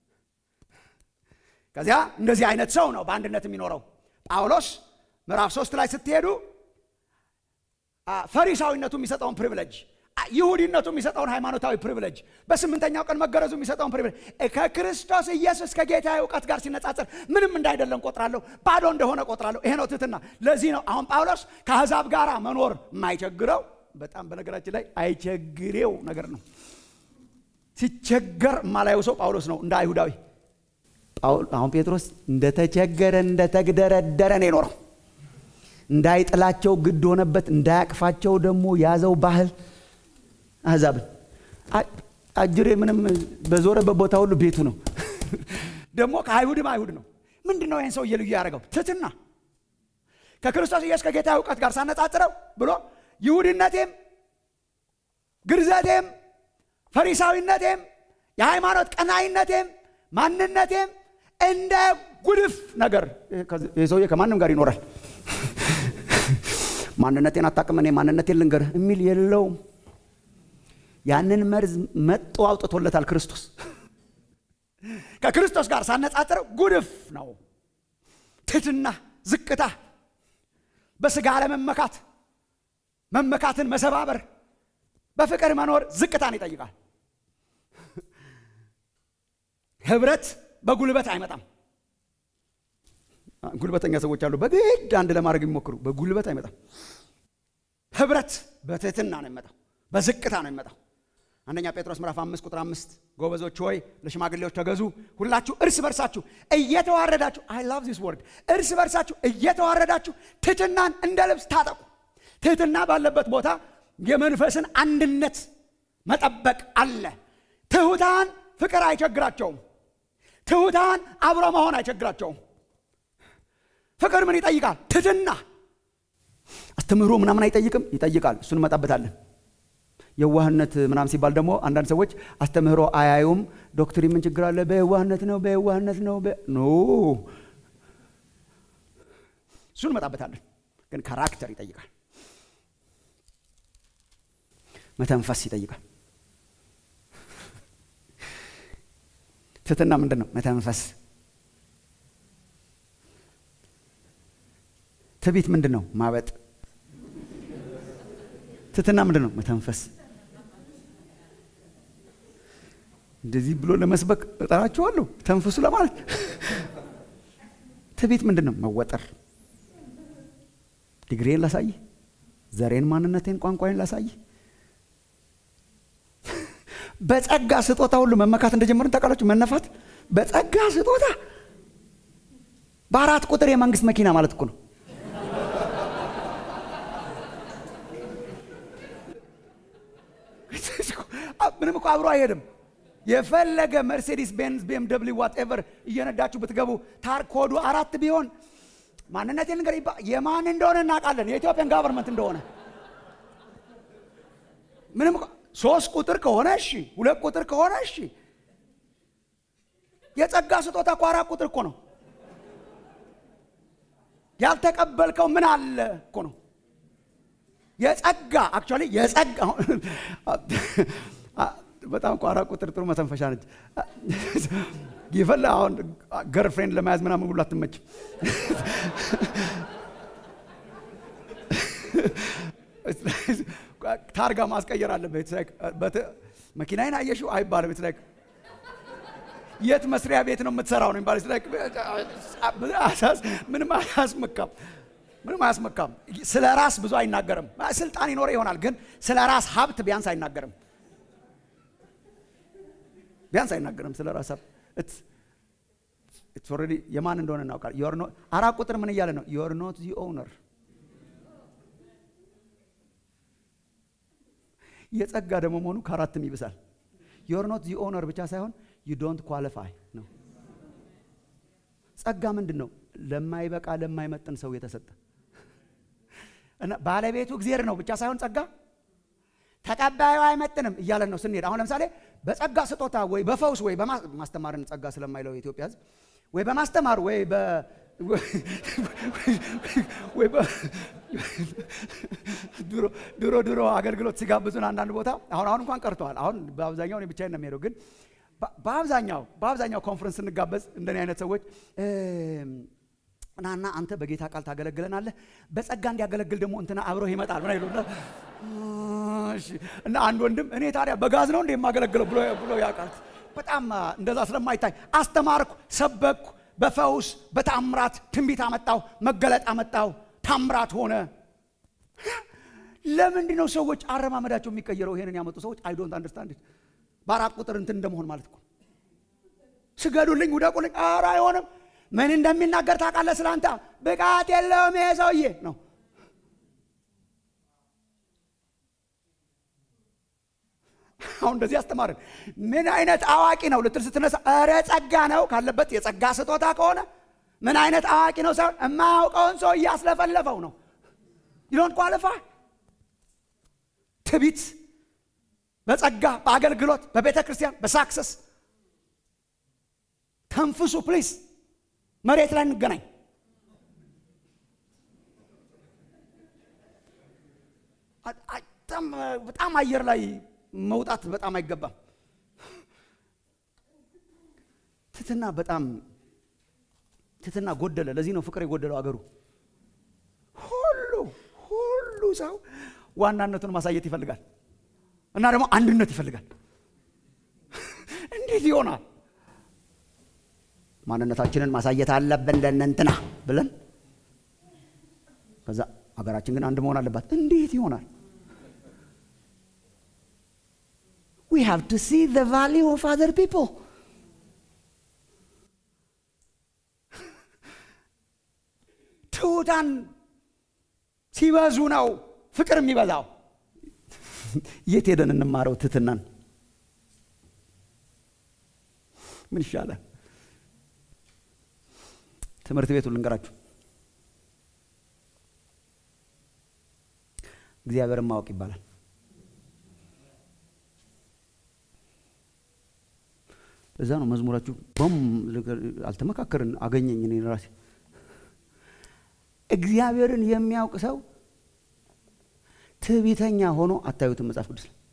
ከዚያ እንደዚህ አይነት ሰው ነው በአንድነት የሚኖረው። ጳውሎስ ምዕራፍ ሶስት ላይ ስትሄዱ ፈሪሳዊነቱ የሚሰጠውን ፕሪቪሌጅ ይሁዲነቱ የሚሰጠውን ሃይማኖታዊ ፕሪቪሌጅ በስምንተኛው ቀን መገረዙ የሚሰጠውን ፕሪቪሌጅ ከክርስቶስ ኢየሱስ ከጌታ እውቀት ጋር ሲነጻጸር ምንም እንዳይደለም ቆጥራለሁ፣ ባዶ እንደሆነ ቆጥራለሁ። ይሄ ነው ትህትና። ለዚህ ነው አሁን ጳውሎስ ከአሕዛብ ጋር መኖር የማይቸግረው በጣም በነገራችን ላይ አይቸግሬው ነገር ነው። ሲቸገር የማላየው ሰው ጳውሎስ ነው እንደ አይሁዳዊ። አሁን ጴጥሮስ እንደተቸገረ እንደተግደረደረ ነው የኖረው። እንዳይጥላቸው ግድ ሆነበት፣ እንዳያቅፋቸው ደግሞ ያዘው ባህል አሕዛብን አጅሬ ምንም በዞረበት ቦታ ሁሉ ቤቱ ነው። ደግሞ ከአይሁድም አይሁድ ነው። ምንድን ነው ይህን ሰውዬ ልዩ ያደረገው? ትትና ከክርስቶስ ኢየሱስ ከጌታ እውቀት ጋር ሳነጻጽረው ብሎ ይሁድነቴም ግርዘቴም ፈሪሳዊነቴም የሃይማኖት ቀናይነቴም ማንነቴም እንደ ጉድፍ ነገር ይህ ሰውዬ ከማንም ጋር ይኖራል። ማንነቴን አታውቅም፣ እኔ ማንነቴን ልንገርህ የሚል የለውም። ያንን መርዝ መጦ አውጥቶለታል ክርስቶስ። ከክርስቶስ ጋር ሳነጻጽረው ጉድፍ ነው። ትህትና፣ ዝቅታ፣ በስጋ አለመመካት፣ መመካትን መሰባበር፣ በፍቅር መኖር ዝቅታን ይጠይቃል። ህብረት በጉልበት አይመጣም። ጉልበተኛ ሰዎች አሉ፣ በግድ አንድ ለማድረግ የሚሞክሩ። በጉልበት አይመጣም። ህብረት በትህትና ነው የሚመጣው፣ በዝቅታ ነው የሚመጣው። አንደኛ ጴጥሮስ ምዕራፍ አምስት ቁጥር አምስት ጎበዞች ሆይ ለሽማግሌዎች ተገዙ፣ ሁላችሁ እርስ በርሳችሁ እየተዋረዳችሁ አይ ላቭ ዚስ ወርድ እርስ በርሳችሁ እየተዋረዳችሁ ትህትናን እንደ ልብስ ታጠቁ። ትህትና ባለበት ቦታ የመንፈስን አንድነት መጠበቅ አለ። ትሑታን ፍቅር አይቸግራቸውም። ትሑታን አብሮ መሆን አይቸግራቸውም። ፍቅር ምን ይጠይቃል? ትህትና። አስተምህሮ ምናምን አይጠይቅም? ይጠይቃል። እሱን እንመጣበታለን። የዋህነት ምናምን ሲባል ደግሞ አንዳንድ ሰዎች አስተምህሮ አያዩም። ዶክትሪን ምን ችግር አለ? በየዋህነት ነው በየዋህነት ነው ኖ እሱን እንመጣበታለን። ግን ካራክተር ይጠይቃል። መተንፈስ ይጠይቃል። ትህትና ምንድን ነው? መተንፈስ። ትዕቢት ምንድን ነው? ማበጥ። ትህትና ምንድን ነው? መተንፈስ። እንደዚህ ብሎ ለመስበክ እጠራችኋለሁ፣ ተንፍሱ ለማለት። ትዕቢት ምንድን ነው? መወጠር። ዲግሪን ላሳይ፣ ዘሬን፣ ማንነቴን፣ ቋንቋዬን ላሳይ። በጸጋ ስጦታ ሁሉ መመካት እንደጀመርን ታውቃላችሁ። መነፋት በጸጋ ስጦታ በአራት ቁጥር የመንግስት መኪና ማለት እኮ ነው። ምንም እኮ አብሮ አይሄድም። የፈለገ መርሴዲስ ቤንዝ፣ ቤም ደብሊው ዋትኤቨር እየነዳችሁ ብትገቡ ታር ኮዱ አራት ቢሆን ማንነቴን ነገር የማን እንደሆነ እናውቃለን። የኢትዮጵያን ጋቨርንመንት እንደሆነ ምንም ሶስት ቁጥር ከሆነ እሺ፣ ሁለት ቁጥር ከሆነ እሺ። የጸጋ ስጦታ እኮ አራት ቁጥር እኮ ነው። ያልተቀበልከው ምን አለ እኮ ነው። የጸጋ አክቹዋሊ የጸጋ በጣም እኮ አራት ቁጥር ጥሩ መተንፈሻ ነች። ይፈላ አሁን ገርፍሬንድ ለመያዝ ምናምን ሁሉ አትመችም። ታርጋ ማስቀየር አለበት። መኪናዬን አየሽው አይባልም። ላይክ የት መስሪያ ቤት ነው የምትሰራው ነው የሚባለው። ላይክ ምንም አያስመካም፣ ምንም አያስመካም። ስለ ራስ ብዙ አይናገርም። ስልጣን ይኖረ ይሆናል፣ ግን ስለ ራስ ሀብት ቢያንስ አይናገርም። ቢያንስ አይናገርም ስለ ራስ ሀብት ኢትስ ኦልሬዲ የማን እንደሆነ እናውቃለን። አራት ቁጥር ምን እያለ ነው? ዩር ኖት ዚ ኦውነር የጸጋ ደግሞ መሆኑ ከአራትም ይብሳል። ዩር ኖት ዚ ኦውነር ብቻ ሳይሆን ዩ ዶንት ኳሊፋይ ነው። ጸጋ ምንድን ነው? ለማይበቃ ለማይመጥን ሰው የተሰጠ እና ባለቤቱ እግዚአብሔር ነው ብቻ ሳይሆን ጸጋ ተቀባዩ አይመጥንም እያለን ነው ስንሄድ። አሁን ለምሳሌ በጸጋ ስጦታ ወይ በፈውስ ወይ ማስተማርን ጸጋ ስለማይለው የኢትዮጵያ ሕዝብ ወይ በማስተማር ወይ በ ድሮ ድሮ አገልግሎት ሲጋብዙን አንዳንድ ቦታ አሁን አሁን እንኳን ቀርተዋል። አሁን በአብዛኛው እኔ ብቻዬን ነው የሚሄደው። ግን በአብዛኛው በአብዛኛው ኮንፈረንስ ስንጋበዝ እንደኔ አይነት ሰዎች ናና አንተ በጌታ ቃል ታገለግለናለህ፣ በጸጋ እንዲያገለግል ደግሞ እንትና አብረው ይመጣል ምን ይሉና እና አንድ ወንድም እኔ ታዲያ በጋዝ ነው እንደ የማገለግለው ብሎ ብሎ ያውቃል። በጣም እንደዛ ስለማይታይ አስተማርኩ፣ ሰበኩ፣ በፈውስ በታምራት ትንቢት አመጣው፣ መገለጥ አመጣው፣ ታምራት ሆነ። ለምንድን ነው ሰዎች አረማመዳቸው የሚቀየረው? ይሄንን ያመጡ ሰዎች አይ ዶንት አንደርስታንድ። በአራት ቁጥር እንትን እንደመሆን ማለት እኮ ስገዱልኝ፣ ውደቁልኝ። ኧረ አይሆንም። ምን እንደሚናገር ታውቃለህ? ስላንተ ብቃት የለውም ይሄ ሰውዬ ነው። አሁን እንደዚህ አስተማርን። ምን አይነት አዋቂ ነው ልትል ስትነሳ፣ ኧረ ጸጋ ነው ካለበት የጸጋ ስጦታ ከሆነ ምን አይነት አዋቂ ነው ሳይሆን የማያውቀውን ሰው እያስለፈለፈው ነው። ይዶንት ኳሊፋይ ትቢት በጸጋ በአገልግሎት በቤተ ክርስቲያን በሳክሰስ ተንፍሱ ፕሊዝ። መሬት ላይ እንገናኝ። በጣም አየር ላይ መውጣት በጣም አይገባም። ትትና በጣም ትትና ጎደለ። ለዚህ ነው ፍቅር የጎደለው አገሩ። ሁሉ ሁሉ ሰው ዋናነቱን ማሳየት ይፈልጋል እና ደግሞ አንድነት ይፈልጋል። እንዴት ይሆናል? ማንነታችንን ማሳየት አለብን ለእነንትና ብለን ከዛ ሀገራችን ግን አንድ መሆን አለባት። እንዴት ይሆናል? we have to see the value of other people ትሑታን ሲበዙ ነው ፍቅር የሚበዛው። የት ሄደን እንማረው ትህትናን? ምን ይሻላል? ትምህርት ቤቱ ልንገራችሁ። እግዚአብሔርን ማወቅ ይባላል። እዛ ነው መዝሙራችሁ። ቦም አልተመካከርን አገኘኝ እኔ ራሴ። እግዚአብሔርን የሚያውቅ ሰው ትዕቢተኛ ሆኖ አታዩትም መጽሐፍ ቅዱስ ላይ።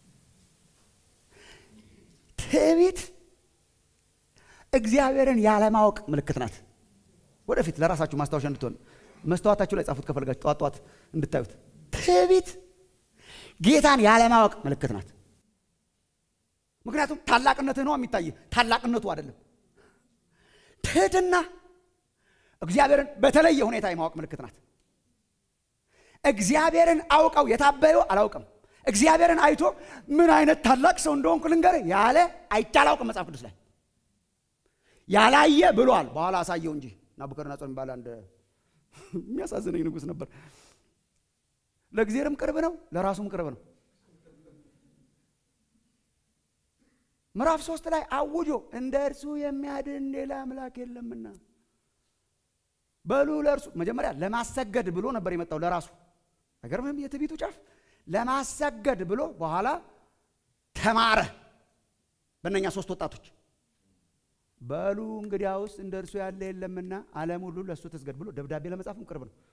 ትዕቢት እግዚአብሔርን ያለማወቅ ምልክት ናት። ወደፊት ለራሳችሁ ማስታወሻ እንድትሆን መስተዋታችሁ ላይ ጻፉት ከፈልጋችሁ ጠዋት ጠዋት እንድታዩት። ትዕቢት ጌታን ያለማወቅ ምልክት ናት። ምክንያቱም ታላቅነትህ ነው የሚታይ፣ ታላቅነቱ አይደለም። ትህትና እግዚአብሔርን በተለየ ሁኔታ የማወቅ ምልክት ናት። እግዚአብሔርን አውቀው የታበዩ አላውቅም። እግዚአብሔርን አይቶ ምን አይነት ታላቅ ሰው እንደሆንኩ ልንገርህ ያለ አይቼ አላውቅም። መጽሐፍ ቅዱስ ላይ ያላየ ብሏል። በኋላ አሳየው እንጂ ናቡከደነፆር የሚባል አንድ የሚያሳዝነኝ ንጉሥ ነበር። ለእግዚአብሔርም ቅርብ ነው፣ ለራሱም ቅርብ ነው። ምዕራፍ ሶስት ላይ አውጆ እንደ እርሱ የሚያድን ሌላ አምላክ የለምና በሉ ለእርሱ መጀመሪያ ለማሰገድ ብሎ ነበር የመጣው ለራሱ አይገርምህም? የትዕቢቱ ጫፍ ለማሰገድ ብሎ በኋላ ተማረ። በእነኛ ሶስት ወጣቶች በሉ እንግዲያውስ እንደ እርሱ ያለ የለምና ዓለም ሁሉ ለእሱ ትስገድ ብሎ ደብዳቤ ለመጻፍም ቅርብ ነው።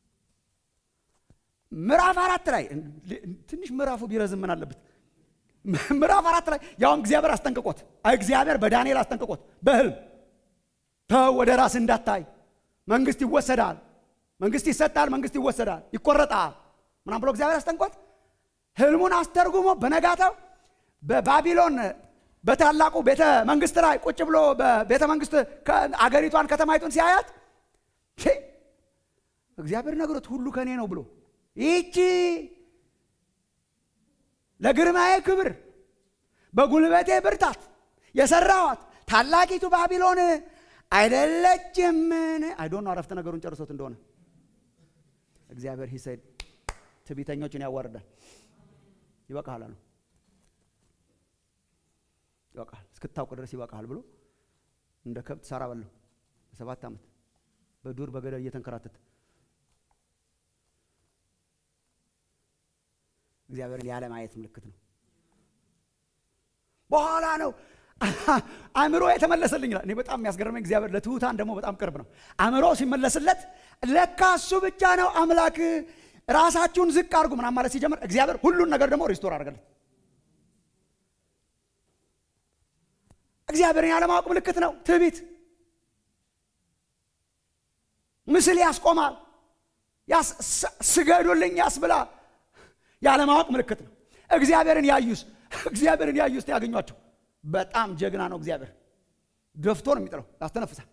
ምዕራፍ አራት ላይ ትንሽ ምዕራፉ ቢረዝም ምን አለበት? ምዕራፍ አራት ላይ ያውም እግዚአብሔር አስጠንቅቆት እግዚአብሔር በዳንኤል አስጠንቅቆት በህልም ተው ወደ ራስ እንዳታይ መንግስት ይወሰዳል፣ መንግስት ይሰጣል፣ መንግስት ይወሰዳል፣ ይቆረጣል ምናም ብሎ እግዚአብሔር አስጠንቆት ህልሙን አስተርጉሞ በነጋታው በባቢሎን በታላቁ ቤተ መንግስት ላይ ቁጭ ብሎ በቤተ መንግስት አገሪቷን ከተማይቱን ሲያያት እግዚአብሔር ነግሮት ሁሉ ከኔ ነው ብሎ ይቺ ለግርማዬ ክብር በጉልበቴ ብርታት የሰራዋት ታላቂቱ ባቢሎን አይደለችምን? አይዶን ነው አረፍተ ነገሩን ጨርሶት እንደሆነ እግዚአብሔር ሂሰድ ትዕቢተኞችን ያዋርዳል። ይበቃሃል አለው። ይበቃል እስክታውቅ ድረስ ይበቃሃል ብሎ እንደ ከብት ሳራ በለው ሰባት ዓመት በዱር በገደል እየተንከራተተ እግዚአብሔርን ያለ ማየት ምልክት ነው። በኋላ ነው አእምሮ የተመለሰልኝ ይላል። እኔ በጣም የሚያስገርመኝ እግዚአብሔር ለትሑታን ደግሞ በጣም ቅርብ ነው። አእምሮ ሲመለስለት ለካ እሱ ብቻ ነው አምላክ፣ ራሳችሁን ዝቅ አድርጉ ምናምን ማለት ሲጀምር እግዚአብሔር ሁሉን ነገር ደግሞ ሪስቶር አድርገለት። እግዚአብሔርን ያለማወቅ ምልክት ነው ትዕቢት። ምስል ያስቆማል፣ ስገዱልኝ ያስብላል። ያለማወቅ ምልክት ነው። እግዚአብሔርን ያዩስ እግዚአብሔርን ያዩስ ያገኟቸው በጣም ጀግና ነው። እግዚአብሔር ደፍቶ ነው የሚጥለው፣ ያስተነፍሳል።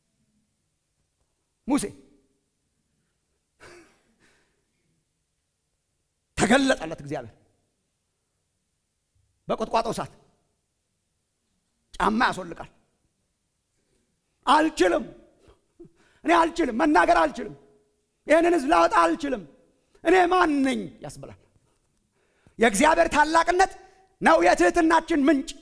ሙሴ ተገለጠለት እግዚአብሔር በቁጥቋጦ እሳት ጫማ ያስወልቃል። አልችልም፣ እኔ አልችልም፣ መናገር አልችልም፣ ይህንን ህዝብ ላወጣ አልችልም፣ እኔ ማን ነኝ ያስብላል። የእግዚአብሔር ታላቅነት ነው የትህትናችን ምንጭ።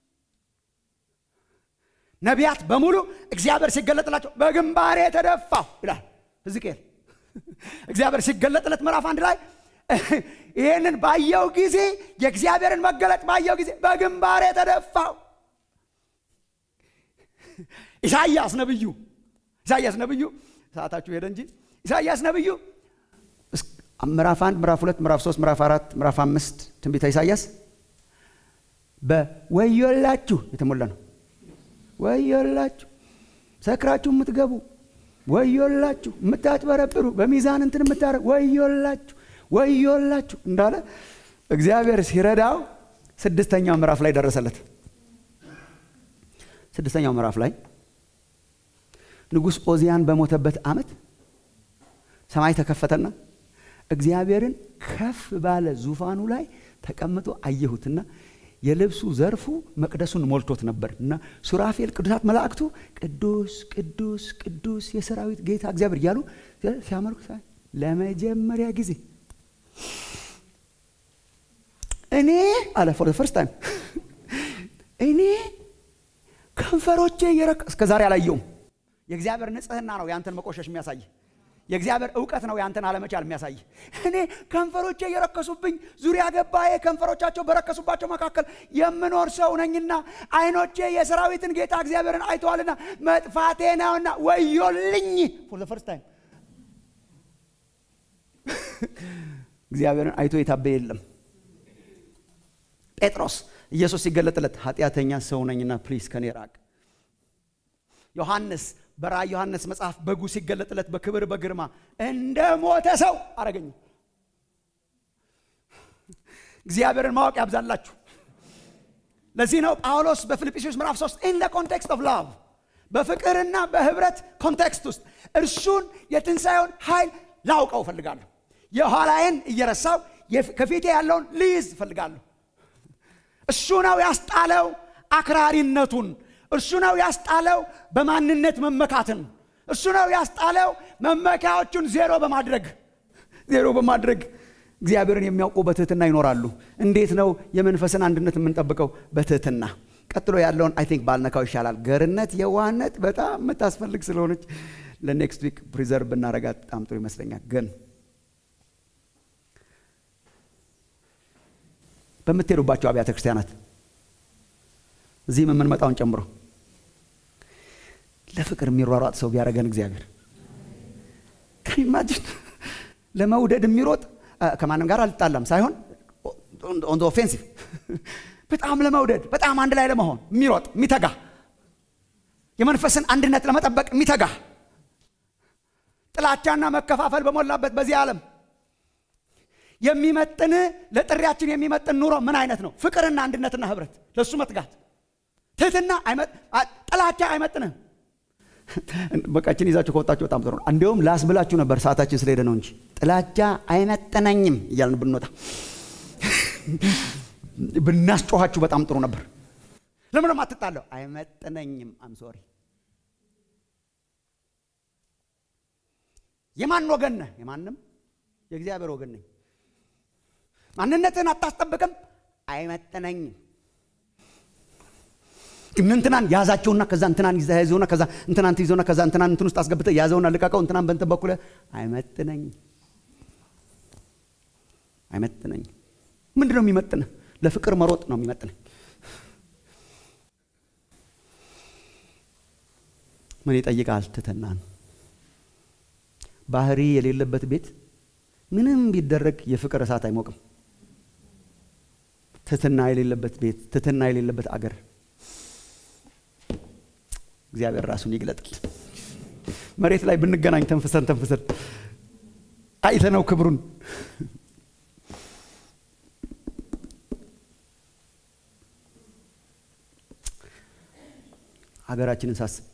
ነቢያት በሙሉ እግዚአብሔር ሲገለጥላቸው በግንባሬ ተደፋሁ ይላል ሕዝቅኤል። እግዚአብሔር ሲገለጥለት ምዕራፍ አንድ ላይ ይህንን ባየው ጊዜ የእግዚአብሔርን መገለጥ ባየው ጊዜ በግንባሬ ተደፋሁ። ኢሳይያስ ነብዩ ኢሳይያስ ነብዩ ሰዓታችሁ ሄደ እንጂ ኢሳይያስ ነብዩ ምዕራፍ አንድ ምዕራፍ ሁለት ምዕራፍ ሶስት ምዕራፍ አራት ምዕራፍ አምስት ትንቢተ ኢሳይያስ በወዮላችሁ የተሞላ ነው። ወዮላችሁ ሰክራችሁ የምትገቡ ወዮላችሁ፣ የምታጭበረብሩ በሚዛን እንትን የምታደርግ ወዮላችሁ፣ ወዮላችሁ እንዳለ እግዚአብሔር ሲረዳው ስድስተኛው ምዕራፍ ላይ ደረሰለት። ስድስተኛው ምዕራፍ ላይ ንጉሥ ኦዚያን በሞተበት ዓመት ሰማይ ተከፈተና እግዚአብሔርን ከፍ ባለ ዙፋኑ ላይ ተቀምጦ አየሁትና የልብሱ ዘርፉ መቅደሱን ሞልቶት ነበር እና ሱራፌል ቅዱሳት መላእክቱ ቅዱስ ቅዱስ ቅዱስ የሰራዊት ጌታ እግዚአብሔር እያሉ ሲያመልኩ ለመጀመሪያ ጊዜ እኔ አለ ፎር ፈርስት ታይም እኔ ከንፈሮቼ የረካ እስከ ዛሬ አላየውም። የእግዚአብሔር ንጽህና ነው ያንተን መቆሸሽ የሚያሳይ የእግዚአብሔር እውቀት ነው ያንተን አለመቻል የሚያሳይ። እኔ ከንፈሮቼ የረከሱብኝ ዙሪያ ገባዬ ከንፈሮቻቸው በረከሱባቸው መካከል የምኖር ሰው ነኝና ዓይኖቼ የሰራዊትን ጌታ እግዚአብሔርን አይተዋልና መጥፋቴ ነውና ወዮልኝ። ፎር ዘ ፈርስት ታይም እግዚአብሔርን አይቶ የታበየ የለም። ጴጥሮስ ኢየሱስ ሲገለጥለት ኃጢአተኛ ሰው ነኝና ፕሊዝ ከኔ ራቅ። ዮሐንስ በራእይ ዮሐንስ መጽሐፍ በጉ ሲገለጥለት በክብር በግርማ እንደ ሞተ ሰው አረገኝ። እግዚአብሔርን ማወቅ ያብዛላችሁ። ለዚህ ነው ጳውሎስ በፊልጵስዩስ ምዕራፍ 3 ኢን ኮንቴክስት ኦፍ ላቭ በፍቅርና በህብረት ኮንቴክስት ውስጥ እርሱን የትንሣኤውን ኃይል ላውቀው እፈልጋለሁ። የኋላዬን እየረሳው ከፊቴ ያለውን ልይዝ እፈልጋለሁ። እሱ ነው ያስጣለው አክራሪነቱን እርሱ ነው ያስጣለው በማንነት መመካትን። እርሱ ነው ያስጣለው መመኪያዎቹን ዜሮ በማድረግ ዜሮ በማድረግ እግዚአብሔርን የሚያውቁ በትህትና ይኖራሉ። እንዴት ነው የመንፈስን አንድነት የምንጠብቀው? በትህትና። ቀጥሎ ያለውን አይ ቲንክ ባልነካው ይሻላል። ገርነት፣ የዋህነት በጣም የምታስፈልግ ስለሆነች ለኔክስት ዊክ ፕሪዘርቭ ብናረጋት በጣም ጥሩ ይመስለኛል። ግን በምትሄዱባቸው አብያተ ክርስቲያናት እዚህም የምንመጣውን ጨምሮ ለፍቅር የሚሯሯጥ ሰው ቢያደረገን እግዚአብሔር ከኢማጂን ለመውደድ የሚሮጥ ከማንም ጋር አልጣላም ሳይሆን ኦን ኦፌንሲቭ በጣም ለመውደድ በጣም አንድ ላይ ለመሆን የሚሮጥ የሚተጋ የመንፈስን አንድነት ለመጠበቅ የሚተጋ ጥላቻና መከፋፈል በሞላበት በዚህ ዓለም የሚመጥን ለጥሪያችን የሚመጥን ኑሮ ምን አይነት ነው? ፍቅርና አንድነትና ህብረት፣ ለእሱ መትጋት። ትህትና ጥላቻ አይመጥንም። በቃችን ይዛችሁ ከወጣችሁ በጣም ጥሩ ነው። እንዲሁም ላስብላችሁ ነበር ሰዓታችን ስለሄደ ነው እንጂ ጥላቻ አይመጥነኝም እያልን ብንወጣ ብናስጮኋችሁ በጣም ጥሩ ነበር። ለምንም አትጣለው። አይመጥነኝም። አም ሶሪ የማን ወገን ነህ? የማንም የእግዚአብሔር ወገን ነኝ። ማንነትህን አታስጠብቅም። አይመጥነኝም። እንትናን ያዛቸውና ከዛ እንትናን ይዘውና ከዛ እንትናን ትይዘውና ከዛ እንትናን እንትን ውስጥ አስገብተህ ያዘውና ልቀቀው። እንትናን በእንትን በኩል አይመጥነኝም፣ አይመጥነኝም። ምንድን ነው የሚመጥንህ? ለፍቅር መሮጥ ነው የሚመጥነኝ። ምን ይጠይቃል? ትህትናን ባህሪ የሌለበት ቤት ምንም ቢደረግ የፍቅር እሳት አይሞቅም። ትህትና የሌለበት ቤት፣ ትህትና የሌለበት አገር እግዚአብሔር ራሱን ይግለጥል። መሬት ላይ ብንገናኝ ተንፍሰን ተንፍሰን አይተነው ክብሩን ሀገራችንን ሳስብ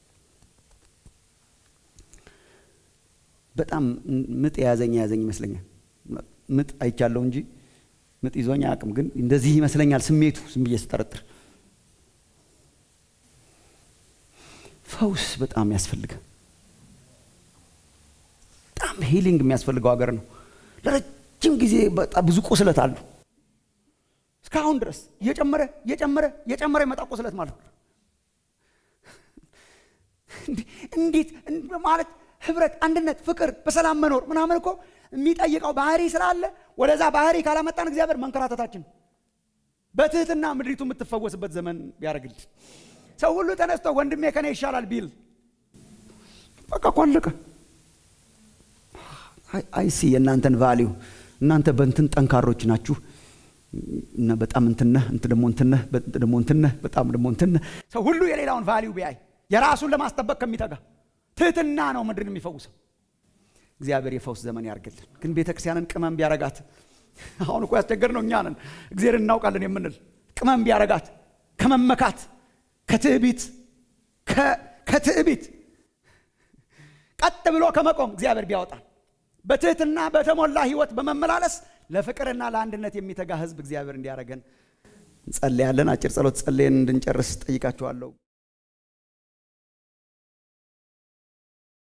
በጣም ምጥ የያዘኝ የያዘኝ ይመስለኛል። ምጥ አይቻለሁ እንጂ ምጥ ይዞኝ አያውቅም። ግን እንደዚህ ይመስለኛል ስሜቱ ዝም ብዬ ስጠረጥር ፈውስ በጣም ያስፈልገ በጣም ሂሊንግ የሚያስፈልገው ሀገር ነው። ለረጅም ጊዜ በጣም ብዙ ቁስለት አሉ። እስካሁን ድረስ እየጨመረ እየጨመረ እየጨመረ የመጣ ቁስለት ማለት ነው። እንዴት ማለት ህብረት፣ አንድነት፣ ፍቅር፣ በሰላም መኖር ምናምን እኮ የሚጠይቀው ባህሪ ስላለ ወደዛ ባህሪ ካላመጣን እግዚአብሔር መንከራተታችን በትህትና ምድሪቱ የምትፈወስበት ዘመን ቢያደርግልን ሰው ሁሉ ተነስቶ ወንድሜ ከኔ ይሻላል ቢል በቃ እኮ አለቀ። አይሲ የእናንተን ቫሊዩ እናንተ በእንትን ጠንካሮች ናችሁ እና በጣም እንትነህ እንት ደግሞ እንትነህ ደግሞ እንትነህ በጣም ደግሞ እንትነህ ሰው ሁሉ የሌላውን ቫሊዩ ቢያይ የራሱን ለማስጠበቅ ከሚተጋ ትህትና ነው ምድርን የሚፈውሰው። እግዚአብሔር የፈውስ ዘመን ያርግልን። ግን ቤተ ክርስቲያንን ቅመም ቢያረጋት አሁን እኮ ያስቸገር ነው እኛ ነን እግዚአብሔር እናውቃለን የምንል ቅመም ቢያረጋት ከመመካት ከትዕቢት ከትዕቢት ቀጥ ብሎ ከመቆም እግዚአብሔር ቢያወጣል በትህትና በተሞላ ህይወት በመመላለስ ለፍቅርና ለአንድነት የሚተጋ ህዝብ እግዚአብሔር እንዲያደርገን እንጸልያለን። አጭር ጸሎት ጸልየን እንድንጨርስ ጠይቃችኋለሁ።